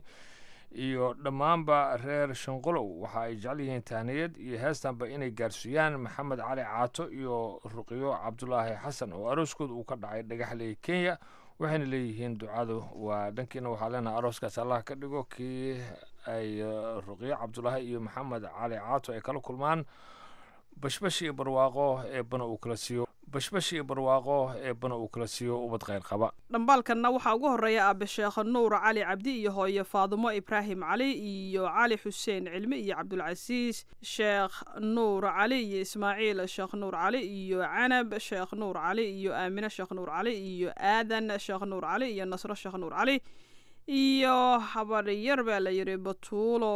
Speaker 11: iyo dhammaanba reer shanqolow waxa ay jecel yihiin tahniyad iyo heestanba inay gaarsiiyaan maxamed cali caato iyo ruqyo cabdulaahi xasan oo arooskooda uu ka dhacay dhagaxley kenya waxayna leeyihiin ducadu waa dhankiina waxaa leenaha arooskaas allah ka dhigo kii ay ruqyo cabdulaahi iyo maxamed cali caato ay kala kulmaan bashbash iyo barwaaqo ee bana uu kala siiyo bashbash iyo barwaaqo eebbana uu kala siiyo ubad khayr qaba
Speaker 10: dhambaalkanna waxaa ugu horreeya aabe sheekh nuur cali cabdi iyo hooyo faadumo ibraahim cali iyo cali xuseen cilmi iyo cabdulcasiis sheekh nuur cali iyo ismaaciil sheekh nuur cali iyo canab sheekh nuur cali iyo aamine sheekh nuur cali iyo aadan sheekh nuur cali iyo nasro sheekh nuur cali iyo habaryar baa la yidhi batuulo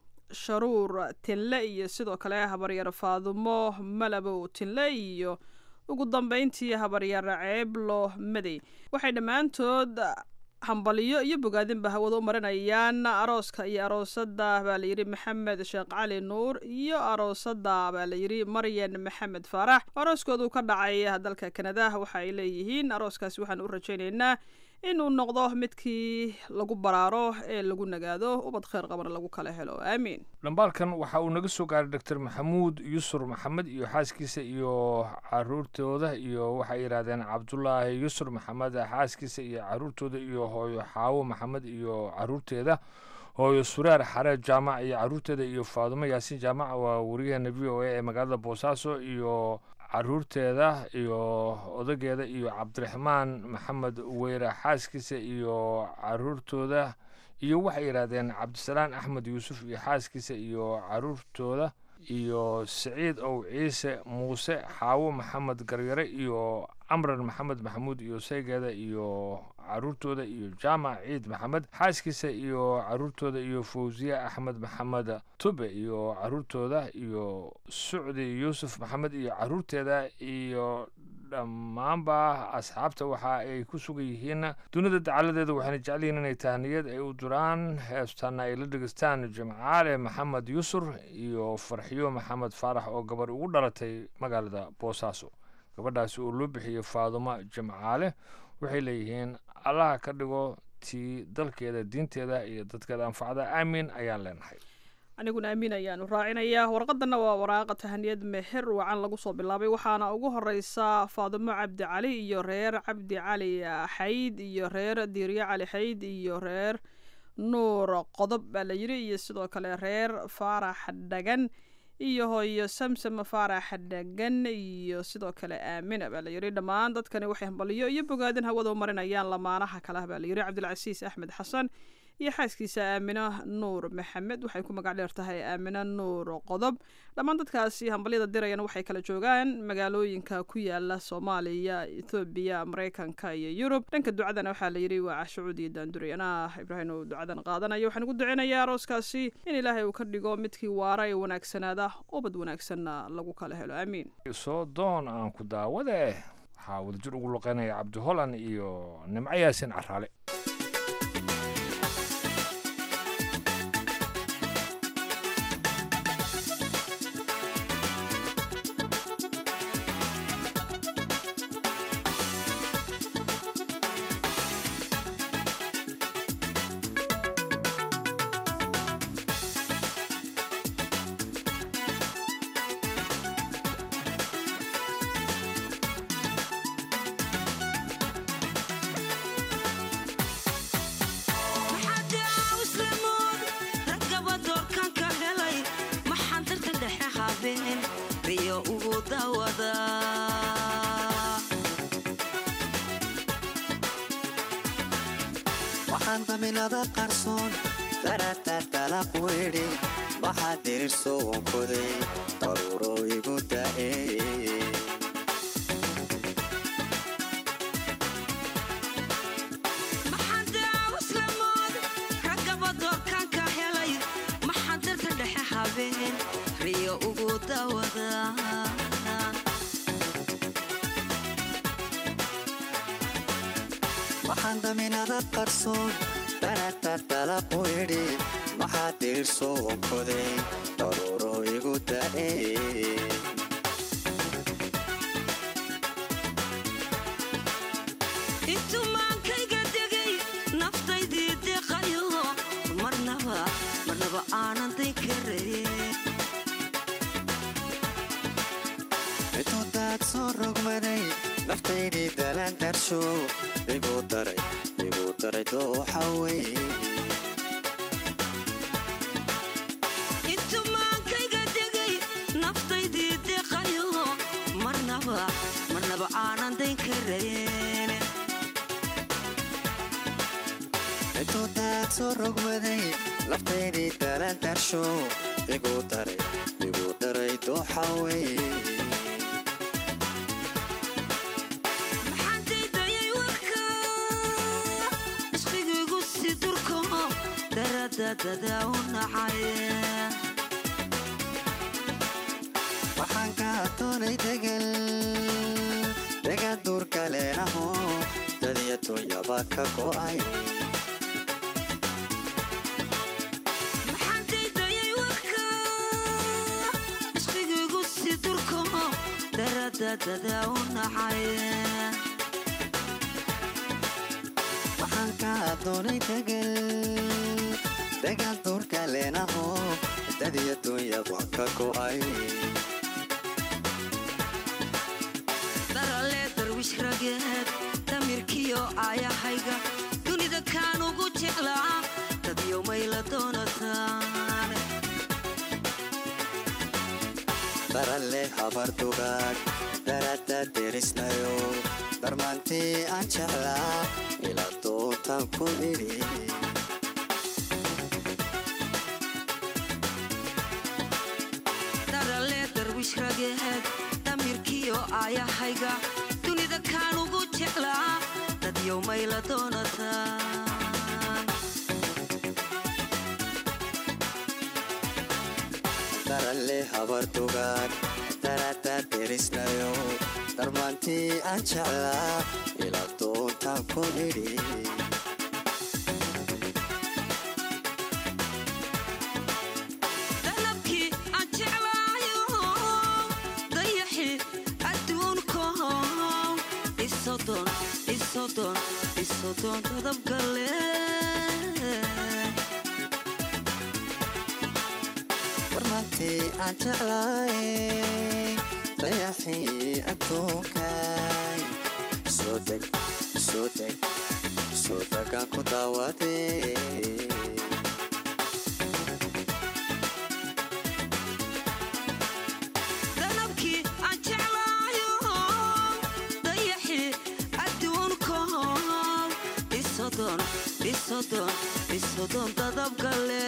Speaker 10: sharuur tinle iyo sidoo kale habaryar faadumo malabow tinle iyo ugu dambeyntii habaryar ceeblo madey waxay dhammaantood hambaliyo iyo bogaadinba hawada u marinayaan arooska iyo aroosada baa layidhi maxamed sheekh cali nuur iyo aroosada baa layidhi maryan maxamed faarax arooskoodu ka dhacay dalka kanada waxa ay leeyihiin arooskaasi waxaan u rajaynaynaa inuu noqdo midkii lagu baraaro ee lagu nagaado ubad kheyr qabana lagu kala helo aamiin
Speaker 11: dhambaalkan waxa uu naga soo gaaray doctor maxamuud yusur maxamed iyo xaaskiisa iyo caruurtooda iyo waxay yidhahdeen cabdulaahi yusur maxamed xaaskiisa iyo caruurtooda iyo hooyo xaawo maxamed iyo caruurteeda hooyo suraar xareed jaamac iyo caruurteeda iyo faadumo yaasiin jaamac waa wariyaheena v o a ee magaalada boosaaso iyo caruurteeda iyo odageeda iyo cabdiraxmaan maxamed weyre xaaskiisa iyo caruurtooda iyo waxay yidhaahdeen cabdisalaan axmed yuusuf iyo xaaskiisa iyo caruurtooda iyo siciid ow ciise muuse xaawo maxamed garyare iyo camran maxamed maxamuud iyo saygeeda iyo caruurtooda iyo jaamac ciid maxamed xaaskiisa iyo caruurtooda iyo fawsiye axmed maxamed tube iyo caruurtooda iyo sucdi yuusuf maxamed iyo caruurteeda iyo dhammaanba asxaabta waxa ay ku sugan yihiin dunida dacaladeeda waxayna jecel yihiin inay tahniyad ay u duraan heestaana ay la dhegeystaan jimcaale maxamed yusur iyo farxiyo maxamed faarax oo gabar ugu dhalatay magaalada boosaaso gabadhaasi oo loo bixiyey faadumo jimcaale waxay leeyihiin allaha ka dhigo tii dalkeeda diinteeda iyo dadkeeda anfacda aamiin ayaan leenahay
Speaker 10: aniguna amiin ayaanu raacinayaa warqadana waa waraaqa tahaniyad meher wacan lagu soo bilaabay waxaana ugu horeysa faadumo cabdi cali iyo reer cabdi cali xayd iyo reer diiryo cali xayd iyo reer nuur qodob baa la yidhi iyo sidoo kale reer faarax dhagan iyo hooyo samsam faarax dhagan iyo sidoo kale aamina baa la yidhi dhammaan dadkani waxay hambaliyo iyo bogaadin hawada u marinayaan lamaanaha kalah baa la yidhi cabdilcasiis axmed xasan iyo xaaskiisa aamino nuur maxamed waxay ku magac dheer tahay aamino nuur qodob dhammaan dadkaasi hambalyada dirayana waxay kala joogaan magaalooyinka ku yaala soomaaliya ethoobiya mareykanka iyo yurub dhanka ducadana waxaa la yidhi waa cashucuudi daanduri anaa ibraahim uu ducadan qaadanayo waxaan ugu duceynayaa arooskaasi in ilaahay uu ka dhigo midkii waara ee wanaagsanaada ubad wanaagsanna lagu kala helo aamiin
Speaker 11: soo doon aan ku daawade waxaa wadajir ugu luqeynaya cabdi holan iyo nimco yaasin caraale
Speaker 12: waxaan daminada qarsoon daratartalaq weydhi waxaa dirirso wankoday daruuro igu da'e
Speaker 13: riyo ugu dawada
Speaker 12: waxaan daminada qarsoon daratartalaq weydhi waxaa dirirso wankoday daruuro igu da'e
Speaker 13: intumaankayga degay naftaydii deqayo marnaba marnaba aanan day karayn
Speaker 12: intudaad soo rogmaday naftaydii dalaan darsho igu daray igu daray dooxa wey
Speaker 13: intumaankayga degay naftaydii deqayo marnaba marnaba
Speaker 12: intuu daad soo rogmaday laftaydii dalaan darsho igu daray igu daray dooxa wey
Speaker 13: maxaan daydayay warka ishqigaygu si durko daradadada u nacay
Speaker 12: waxaan ka doonay degal degan duurka leenaho dadiya dunyaba ka go'ay
Speaker 13: maxaan daydayay warka ishqigaygu si durko daradadada u nacay
Speaker 12: waxaan ka doonay degal degan duurka leenaho dadiya dunyaba ka go'ay
Speaker 13: darale darwish rageed damirkiyo aayahayga dunida kaan ugu jeclaa dadyo mayla doonataan
Speaker 12: daralle habar dugaag darada derisnayo darmaantii aan jeclaa ila dootaan ku idhi
Speaker 13: darale darwish rageed damirkiyo aayahayga dunida kaan ugu jeclaa dadyo mayla doonataan
Speaker 12: daralle habar dugaag darada derisnayo darmaantii aan jeclaa ila dootaan ku idhi
Speaker 13: dalabkii aan jeclaayo dayaxi adduunko isodon isodon isodon dadabgale
Speaker 12: warmaantii aan jeclaay dayaxii adduunkay soo deg soo deg soo degaan ku daawadee
Speaker 13: dalabkii aan jeclaayo dayaxi adduunko isodon isodon isodon dadabgale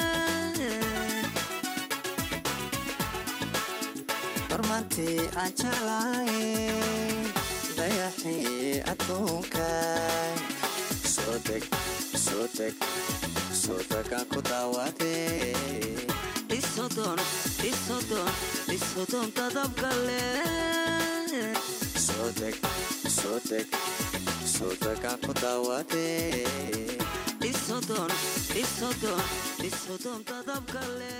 Speaker 12: warmaantii aan jeclaay dayaxii adduunkay soo deg soo deg soo degaan ku daawadee
Speaker 13: isodon isodon isodon dadabgale
Speaker 12: soo deg soo deg soo degaan ku daawadee
Speaker 13: isodon isodon isodon dadabgale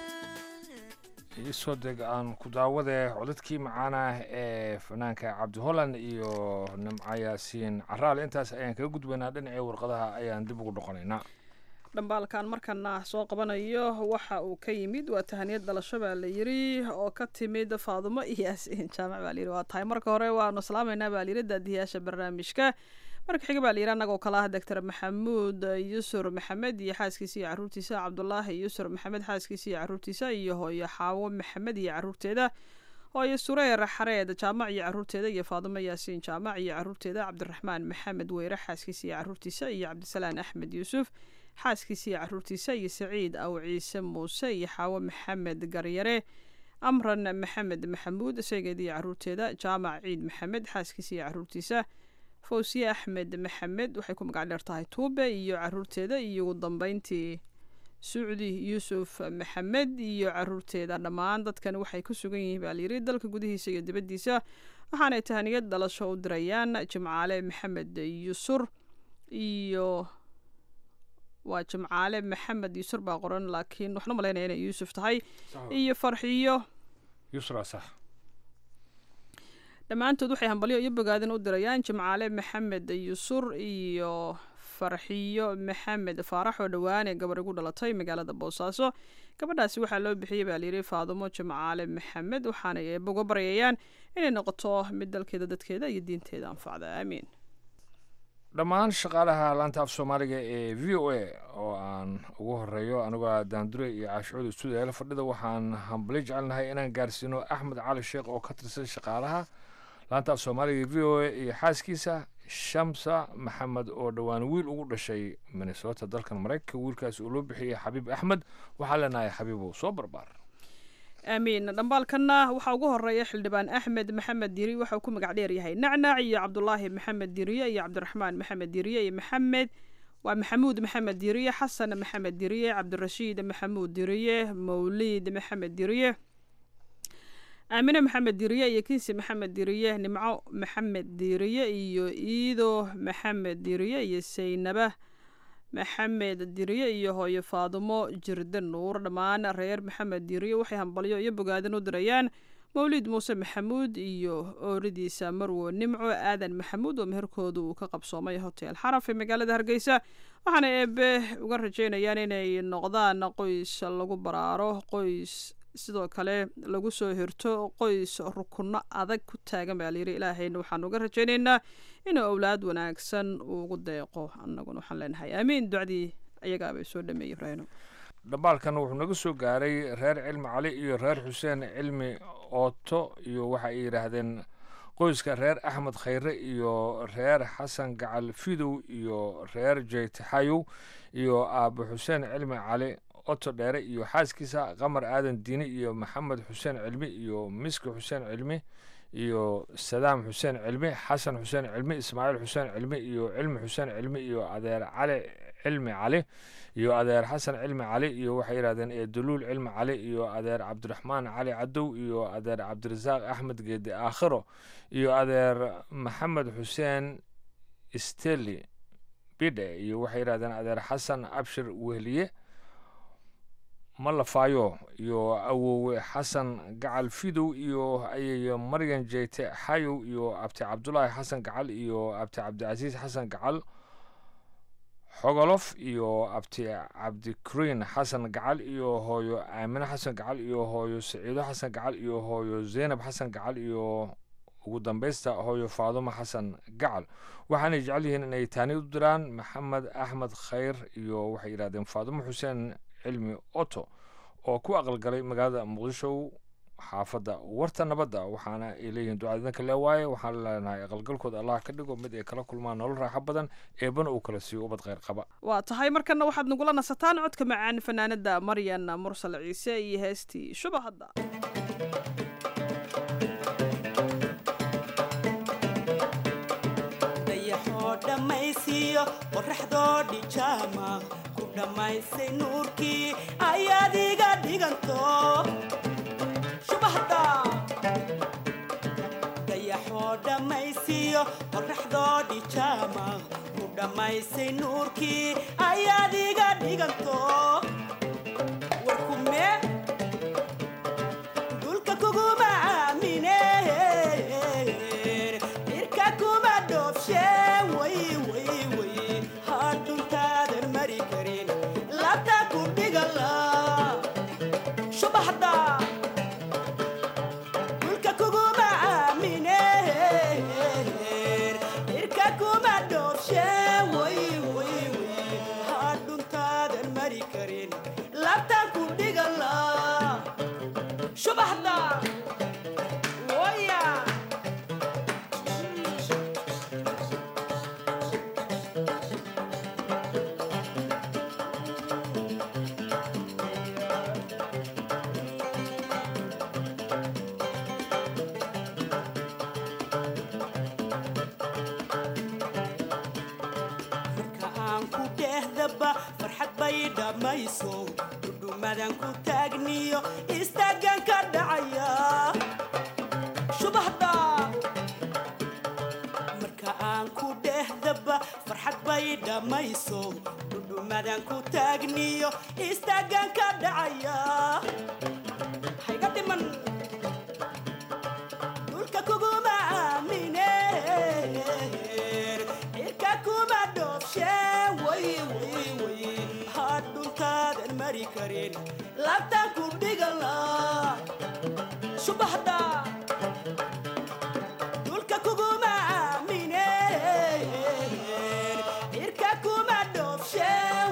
Speaker 11: iisoo deg aan ku daawade codadkii macaana ee fanaanka cabdi holland iyo nimco yaasiin caraal intaas ayaan kaga gudbaynaa dhinacii warqadaha ayaan dib ugu noqonaynaa
Speaker 10: dhambaalkan markana soo qabanayo waxa uu ka yimid waa tahaniyad dhalasho baa la yiri oo ka timid faadumo iyo yaasiin jaamac baa layiri waa tahay marka hore waanu salaamaynaa baa layiri daadiyaasha barnaamijka marka xiga baa layiri annagoo kale ah doctor maxamuud yusur maxamed iyo xaaskiisa iyo caruurtiisa cabdulaahi yusur maxamed xaaskiisa iyo caruurtiisa iyo hooyo xaawo maxamed iyo caruurteeda hooyo sureer xareed jaamac iyo caruurteeda iyo faadumo yaasiin jaamac iyo caruurteeda cabdiraxmaan maxamed weyre xaaskiisa iyo caruurtiisa iyo cabdisalaan axmed yuusuf xaaskiisa iyo caruurtiisa iyo saciid aw ciise muuse iyo xaawo maxamed garyare amran maxamed maxamuud isageeda iyo caruurteeda jaamac ciid maxamed xaaskiisa iyo caruurtiisa fawsiye axmed maxamed waxay ku magac dheer tahay tuube iyo caruurteeda iyo ugu dambeyntii sucdi yuusuf maxamed iyo caruurteeda dhammaan dadkan waxay ku sugan yihiin baa layiri dalka gudihiisa iyo dibaddiisa waxaanay tahaniyad dhalasho u dirayaan jimcaale maxamed yusur iyo waa jimcaale maxamed yusur baa qoran laakiin waxaan u malaynaya inay yuusuf tahay iyo farxiyo
Speaker 11: yusra sax
Speaker 10: dhammaantood waxay hambalyo iyo bogaadin u dirayaan jimcaale maxamed yusur iyo farxiyo maxamed faarax oo dhowaane gabar igu dhalatay magaalada boosaaso gabadhaasi waxaa loo bixiyey baa layidhi faadumo jimcaale maxamed waxaanay eeboga baryayaan inay noqoto mid dalkeeda dadkeeda iyo diinteeda anfacda aamiin
Speaker 11: dhammaan shaqaalaha laanta af soomaaliga ee v o a oo aan ugu horeeyo anigoo daandure iyo caashucuud stuudiyaala fadhida waxaan hambali jecelnahay inaan gaarsiino axmed cali sheekh oo ka tirsan shaqaalaha laanta af soomaaliga v o a iyo xaaskiisa shamsa maxamed oo dhowaan wiil ugu dhashay minnesota dalkan maraykanka wiilkaas uu loo bixiyey xabiib axmed waxaa leenahay xabiibow soo barbaar
Speaker 10: aamiin dhambaalkanna waxaa ugu horeeya xildhibaan axmed maxamed diri waxauu ku magac dheer yahay nacnac iyo cabdulaahi maxamed diriye iyo cabdiraxmaan maxamed diriye iyo maxamed waa maxamuud maxamed diriye xasan maxamed diriye cabdirashiid maxamuud diriye mawliid maxamed diriye aamine maxamed diriye iyo kinsi maxamed diriye nimco maxamed diriye iyo iido maxamed diriye iyo saynaba maxamed diriye iyo hooyo faadumo jirde nuur dhammaan reer maxamed diriye waxay hambalyo iyo bogaadin u dirayaan mawliid muuse maxamuud iyo ooridiisa marwo nimco aadan maxamuud oo meherkooda uu ka qabsoomay hotel xaraf ee magaalada hargeysa waxaana eebe uga rajeynayaan inay noqdaan qoys lagu baraaro qoys sidoo kale lagu soo hirto qoys rukunno adag ku taagan baa layidhi ilaahayna waxaan uga rajaynaynaa inuu owlaad wanaagsan ugu deeqo annaguna waxaan leenahay aamiin ducdii ayagaabay soo dhameeyey ibraahino
Speaker 11: dhambaalkan wuxuu naga soo gaaray reer cilmi cali iyo reer xuseen cilmi ooto iyo waxa ay yidhaahdeen qoyska reer axmed khayre iyo reer xasan gacal fidow iyo reer jeytaxayow iyo aabo xuseen cilmi cali oto dheere iyo xaaskiisa qamar aadan diini iyo maxamed xuseen cilmi iyo miski xuseen cilmi iyo sadaam xuseen cilmi xasan xuseen cilmi ismaaciil xuseen cilmi iyo cilmi xuseen cilmi iyo adeer cali cilmi cali iyo adeer xasan cilmi cali iyo waxay yidhahdeen eeduluul cilmi cali iyo adeer cabdiraxmaan cali cadow iyo adeer cabdirasaaq axmed geedi aakhiro iyo adeer maxamed xuseen steli bidhe iyo waxay yidhahdeen adeer xasan abshir wehliye malafaayo iyo awowe xasan gacal fidow iyo ayayo maryan jeyte xayow iyo abti cabdulaahi xasan gacal iyo abti cabdicasiis xasan gacal xogolof iyo abti cabdikariin xasan gacal iyo hooyo aamine xasan gacal iyo hooyo saciido xasan gacal iyo hooyo zeynab xasan gacal iyo ugu dambeysta hooyo faadumo xasan gacal waxaanay jecel yihiin inay taani u diraan maxamed axmed khayr iyo waxay yidhahdeen faadumo xuseen cilmi oto oo ku aqalgalay magaalada muqdisho xaafadda warta nabadda waxaana ay leeyihiin ducadinka le waaye waxaan leenahay aqalgalkooda allah ka dhigo mid ay kala kulmaan nolol raaxo badan eebana uu kala siiyo ubad kheyr qaba
Speaker 10: waa tahay markana waxaad nagula nasataan codka macaan fanaanada maryan mursal ciise iyo heestii shubahadda
Speaker 14: dhammaysiiyo qoraxdoo dhijaama ku dhammaysay nuurkii ayaad iga dhiganto shubahda dayaxoo dhammaysiiyo qoraxdoo dhijaama ku dhammaysay nuurkii ayaad iga dhiganto warkume dulka kuguma aamine irka kuma dhoofshe hadhuntaadan mari karin labta ku dhigala shubaxda dulka kuguma aamine irka kuma dhoofshe hadhuntaadan mari karin labta ku dhigala shubaxda waya farxad bay dhammayso dhudhumadan ku taagniyo istaagan ka dhacaya shubahda marka aan ku dhehdaba farxad bay dhammayso dhudhumadan ku taagniyo istaagan ka dhacaya hayga dhiman dhulka kuguma aamine irka kuma dhoofshe hadhuntaadan mari karin labtan ku dhigala shubahda dhulka kuguma aamine irka kuma dhoofshe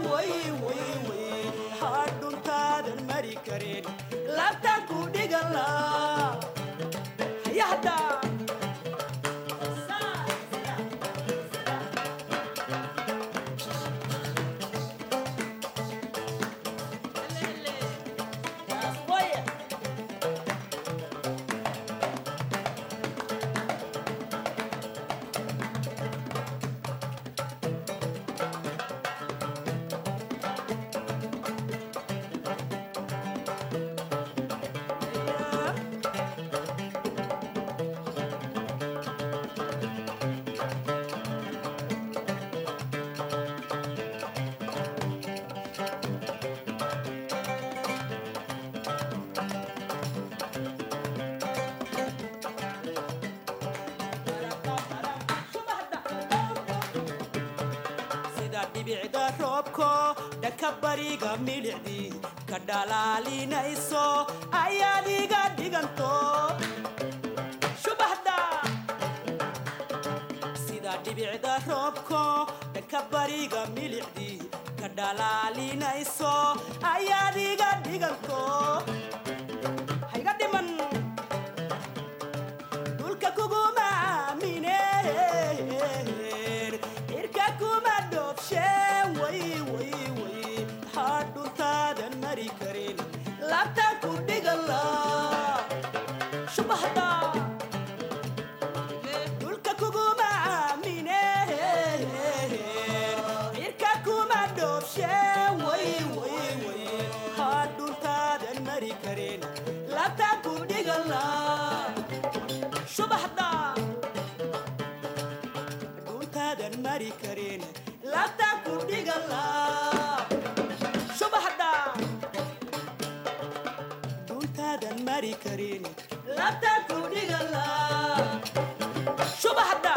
Speaker 14: hadhuntaadan mari karin labtan ku dhigala hayahda sida dhibicda roobko dhanka bariga milicdii ka dhalaalinayso ayaad iga dhiganto shubaxda sida dhibicda roobko dhanka bariga milicdii ka dhalaalinayso ayaad iga dhiganto hayga dhiman dhulka kuguma aamineen cirka kuma dhoobsheen way way way hadhuntaadan mari karin labtaan ku dhigala shubahda dhulka kuguma aamineen cirka kuma dhoobsheen way way way hadhuntaadan mari karin labtaan ku dhigala shubaxda dhuntaadan mari karin labtaan ku dhigala shubaxda dhuntaadan mari karin labtaan ku dhigala shubaxda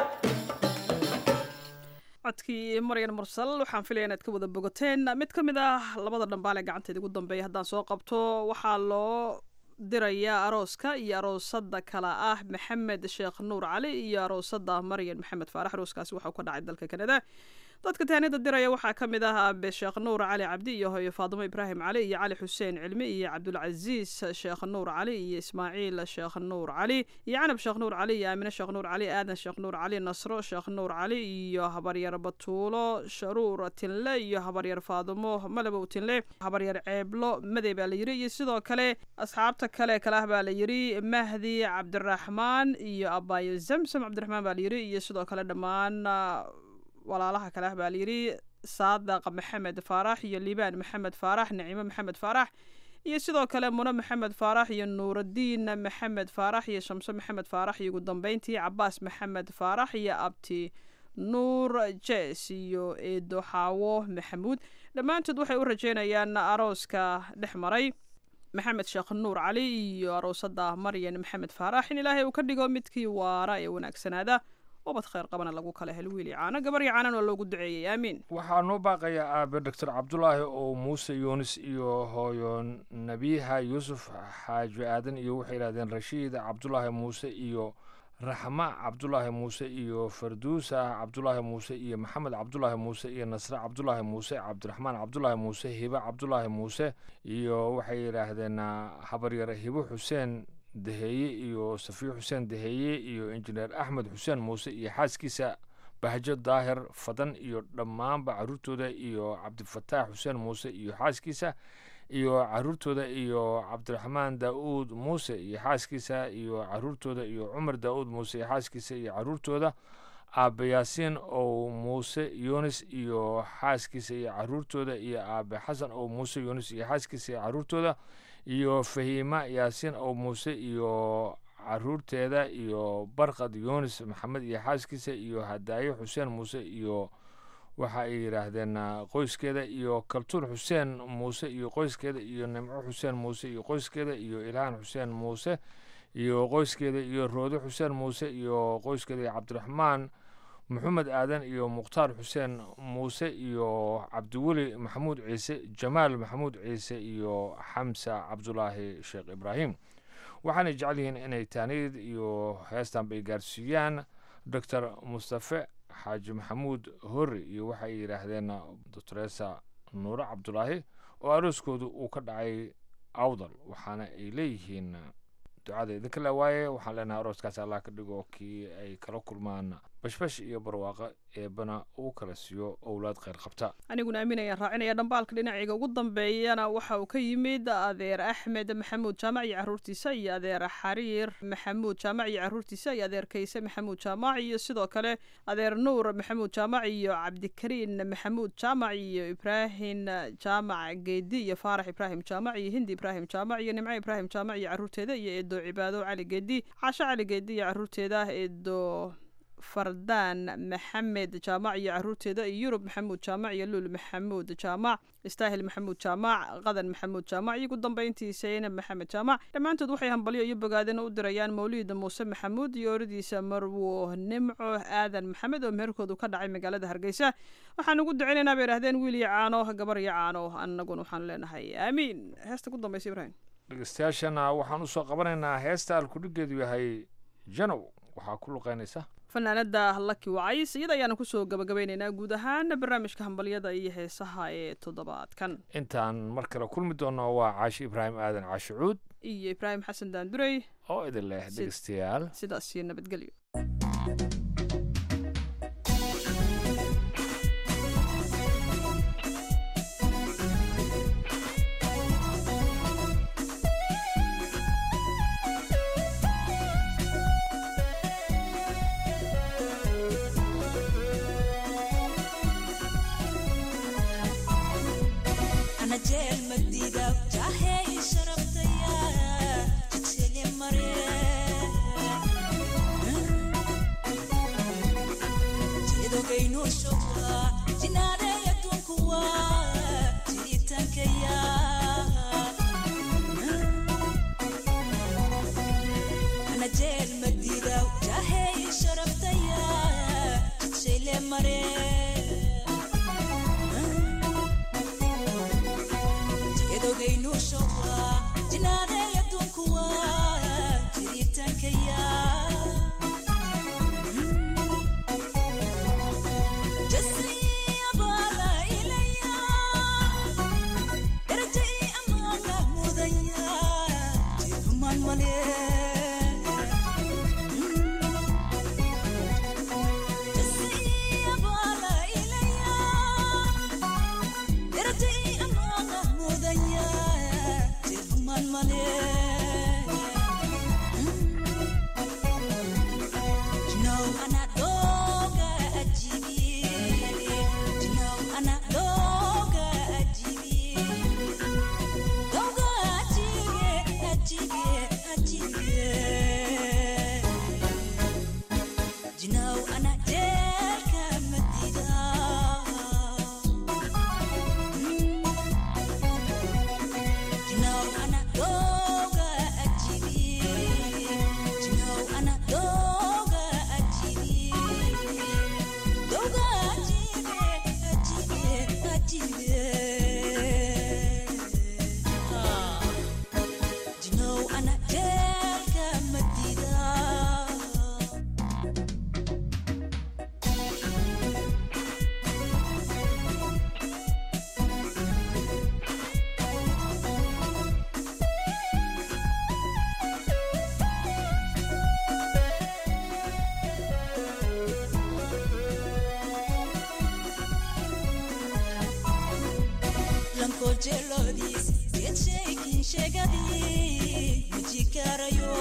Speaker 10: codkii maryan mursal waxaan filaya inaad ka wada bogateen mid ka mid ah labada dhambaal ee gacanteeda ugu dambeeya haddaan soo qabto waxaa loo dirayaa arooska iyo aroosada kale ah maxamed sheekh nuur cali iyo aroosada maryan maxamed faarax arooskaasi waxauu ka dhacay dalka kanada dadka taanida diraya waxaa ka mid ah aabe sheekh nuur cali cabdi iyo hooyo faadimo ibraahim cali iyo cali xuseen cilmi iyo cabdulcasiis sheekh nuur cali iyo ismaaciil sheekh nuur cali iyo canab sheekh nuur cali iyo aamine sheekh nuur cali aadan sheekh nuur cali nasro sheekh nuur cali iyo habaryar batuulo sharuur tinle iyo habaryar faadimo malabow tinle habaryar ceeblo madey baa la yiri iyo sidoo kale asxaabta kale kale ah baa la yiri mahdi cabdiraxmaan iyo abaayo zamsam cabdiraxmaan baa la yiri iyo sidoo kale dhammaan walaalaha kale ah baa layidhi saadaq maxamed faarax iyo liibaan maxamed faarax naciimo maxamed faarax iyo sidoo kale mune maxamed faarax iyo nuuradiin maxamed faarax iyo shamse maxamed faarax iyo ugu dambeyntii cabaas maxamed faarax iyo abti nuur jes iyo eedo xaawo maxamuud dhammaantood waxay u rajeynayaan arooska dhex maray maxamed sheekh nuur cali iyo aroosada maryan maxamed faarax in ilaahay uu ka dhigo midkii waara ee wanaagsanaada ubad khayr qabana lagu kala helo wiil iyo caano gabar iyo caanan waa loogu duceeyey aamiin
Speaker 11: waxaa noo baaqayaa aabe doctor cabdulaahi oo muuse yuunis iyo hooyo nabiiha yuusuf xaaji aadan iyo waxay yidhahdeen rashiid cabdulaahi muuse iyo raxma cabdulaahi muuse iyo farduusa cabdulaahi muuse iyo maxamed cabdulaahi muuse iyo nasre cabdulaahi muuse cabdiraxmaan cabdulaahi muuse hibe cabdulaahi muuse iyo waxay yidhaahdeen habaryare hibo xuseen daheeye iyo safiyo xuseen daheeye iyo injineer axmed xuseen muuse iyo xaaskiisa bahjo daahir fadan iyo dhammaanba caruurtooda iyo cabdifataax xuseen muuse iyo xaaskiisa iyo caruurtooda iyo cabdiraxmaan daa'uud muuse iyo xaaskiisa iyo caruurtooda iyo cumar daa'uud muuse iyo xaaskiisa iyo caruurtooda aabe yaasiin ow muuse yunis iyo xaaskiisa iyo caruurtooda iyo aabe xasan ow muuse yunis iyo xaaskiisa iyo caruurtooda iyo fahiima yaasiin ow muuse iyo caruurteeda iyo barkad yunis maxamed iyo xaaskiisa iyo hadaayo xuseen muuse iyo waxa ay yidhaahdeen qoyskeeda iyo kaltuun xuseen muuse iyo qoyskeeda iyo nimco xuseen muuse iyo qoyskeeda iyo ilhaan xuseen muuse iyo qoyskeeda iyo roode xuseen muuse iyo qoyskeeda iyo cabdiraxmaan maxamed aadan iyo mukhtaar xuseen muuse iyo cabdiweli maxamuud ciise jamaal maxamuud ciise iyo xamsa cabdulaahi sheekh ibraahim waxaanay jecel yihiin inay taaniyad iyo heestan bay gaarsiiyaan doctor mustafe xaaji maxamuud hori iyo waxay yidhaahdeen doctoresa nuure cabdulaahi oo arooskoodu uu ka dhacay awdal waxaana ay leeyihiin ducada idinka le waaye waxaan leenahay arooskaas allah ka dhigo kii ay kala kulmaan bashbash iyo barwaaqo eebana uu kala siiyo owlaad kheyr qabta
Speaker 10: aniguna aaminayaan raacinaya dhambaalka dhinacayga ugu dambeeyana waxa uu ka yimid adeer axmed maxamuud jaamac iyo caruurtiisa iyo adeer xariir maxamuud jaamac iyo caruurtiisa iyo adeer kayse maxamuud jaamac iyo sidoo kale adeer nuur maxamuud jaamac iyo cabdikariin maxamuud jaamac iyo ibraahim jaamac geedi iyo faarax ibraahim jaamac iyo hindi ibraahim jaamac iyo nimco ibraahim jaamac iyo caruurteeda iyo eedo cibaado cali geedi caasho cali geedi iyo caruurteeda eedo fardaan maxamed jaamac iyo caruurteeda iyo yurub maxamuud jaamac iyo luul maxamuud jaamac istaahil maxamuud jaamac qadan maxamuud jaamac iyo ugu dambeyntii saynab maxamed jaamac dhammaantood waxay hambalyo iyo bogaadina u dirayaan mawliida muuse maxamuud iyo oradiisa marwo nimco aadan maxamed oo meherkoodu ka dhacay magaalada hargeysa waxaan ugu duceynaynaa bay idhahdeen wiil iyo caano gabar iyo caano annaguna waxaan leenahay aamiin heesta ku dambaysa ibraahim
Speaker 11: dhegeystayaashana waxaan usoo qabanaynaa heesta alkudhigeedu yahay janow waxaa ku luqeynaysa
Speaker 10: fanaanada laki wacays iyada ayaana kusoo gabagabeyneynaa guud ahaan barnaamijka hambalyada iyo heesaha ee toddobaadkan
Speaker 11: intaan mar kale kulmi doono waa caashi ibraahim aadan caashi cuud
Speaker 10: iyo ibraahim xasan daandurey
Speaker 11: oo idin leh dhegeystayaal
Speaker 10: sidaas iyo nabadgelyo
Speaker 15: أنا جيل مديدة جاهي شربتيا جتلي مريم جيدو كينو شوكا جنادي يتوكوا جريتان كيا أنا جيل مديدة جاهي شربتيا جتلي مريم edogaynu showa jinaadaya dunkuwa jiritankaya jasiyabala ilaya darajai amaana mudaya jiruman male jasiyabala ilaya darajai amaana mudaya jiruman male Jinaw anak doga ajibi Jinaw anak doga ajibi Doga ajibi ajibi ajibi Jinaw anak jelka medida Jinaw anak doga ajibi Jinaw anak doga ajibi Doga ajibi ajibi ajibi Ah Jinaw anak jelka medida Lanko jelodis, get shaking shagadi, mujikarayo.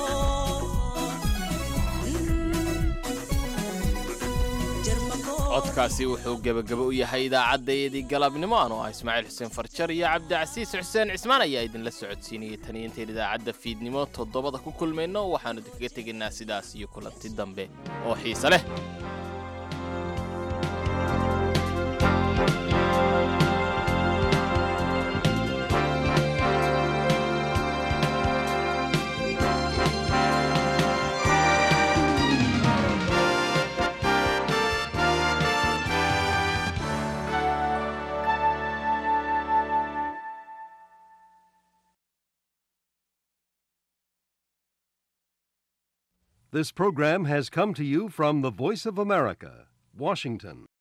Speaker 2: codkaasi wuxuu gebagabo u yahay idaacaddayadii galabnimo anoo ah ismaaciil xuseen farjar iyo cabdicasiis xuseen cismaan ayaa idinla socodsiinayay taniyo intayn idaacadda fiidnimo toddobada ku kulmayno waxaannu idinkaga tegaynaa sidaas iyo kulanti dambe oo xiise leh
Speaker 16: This program has come to you from the Voice of America, Washington.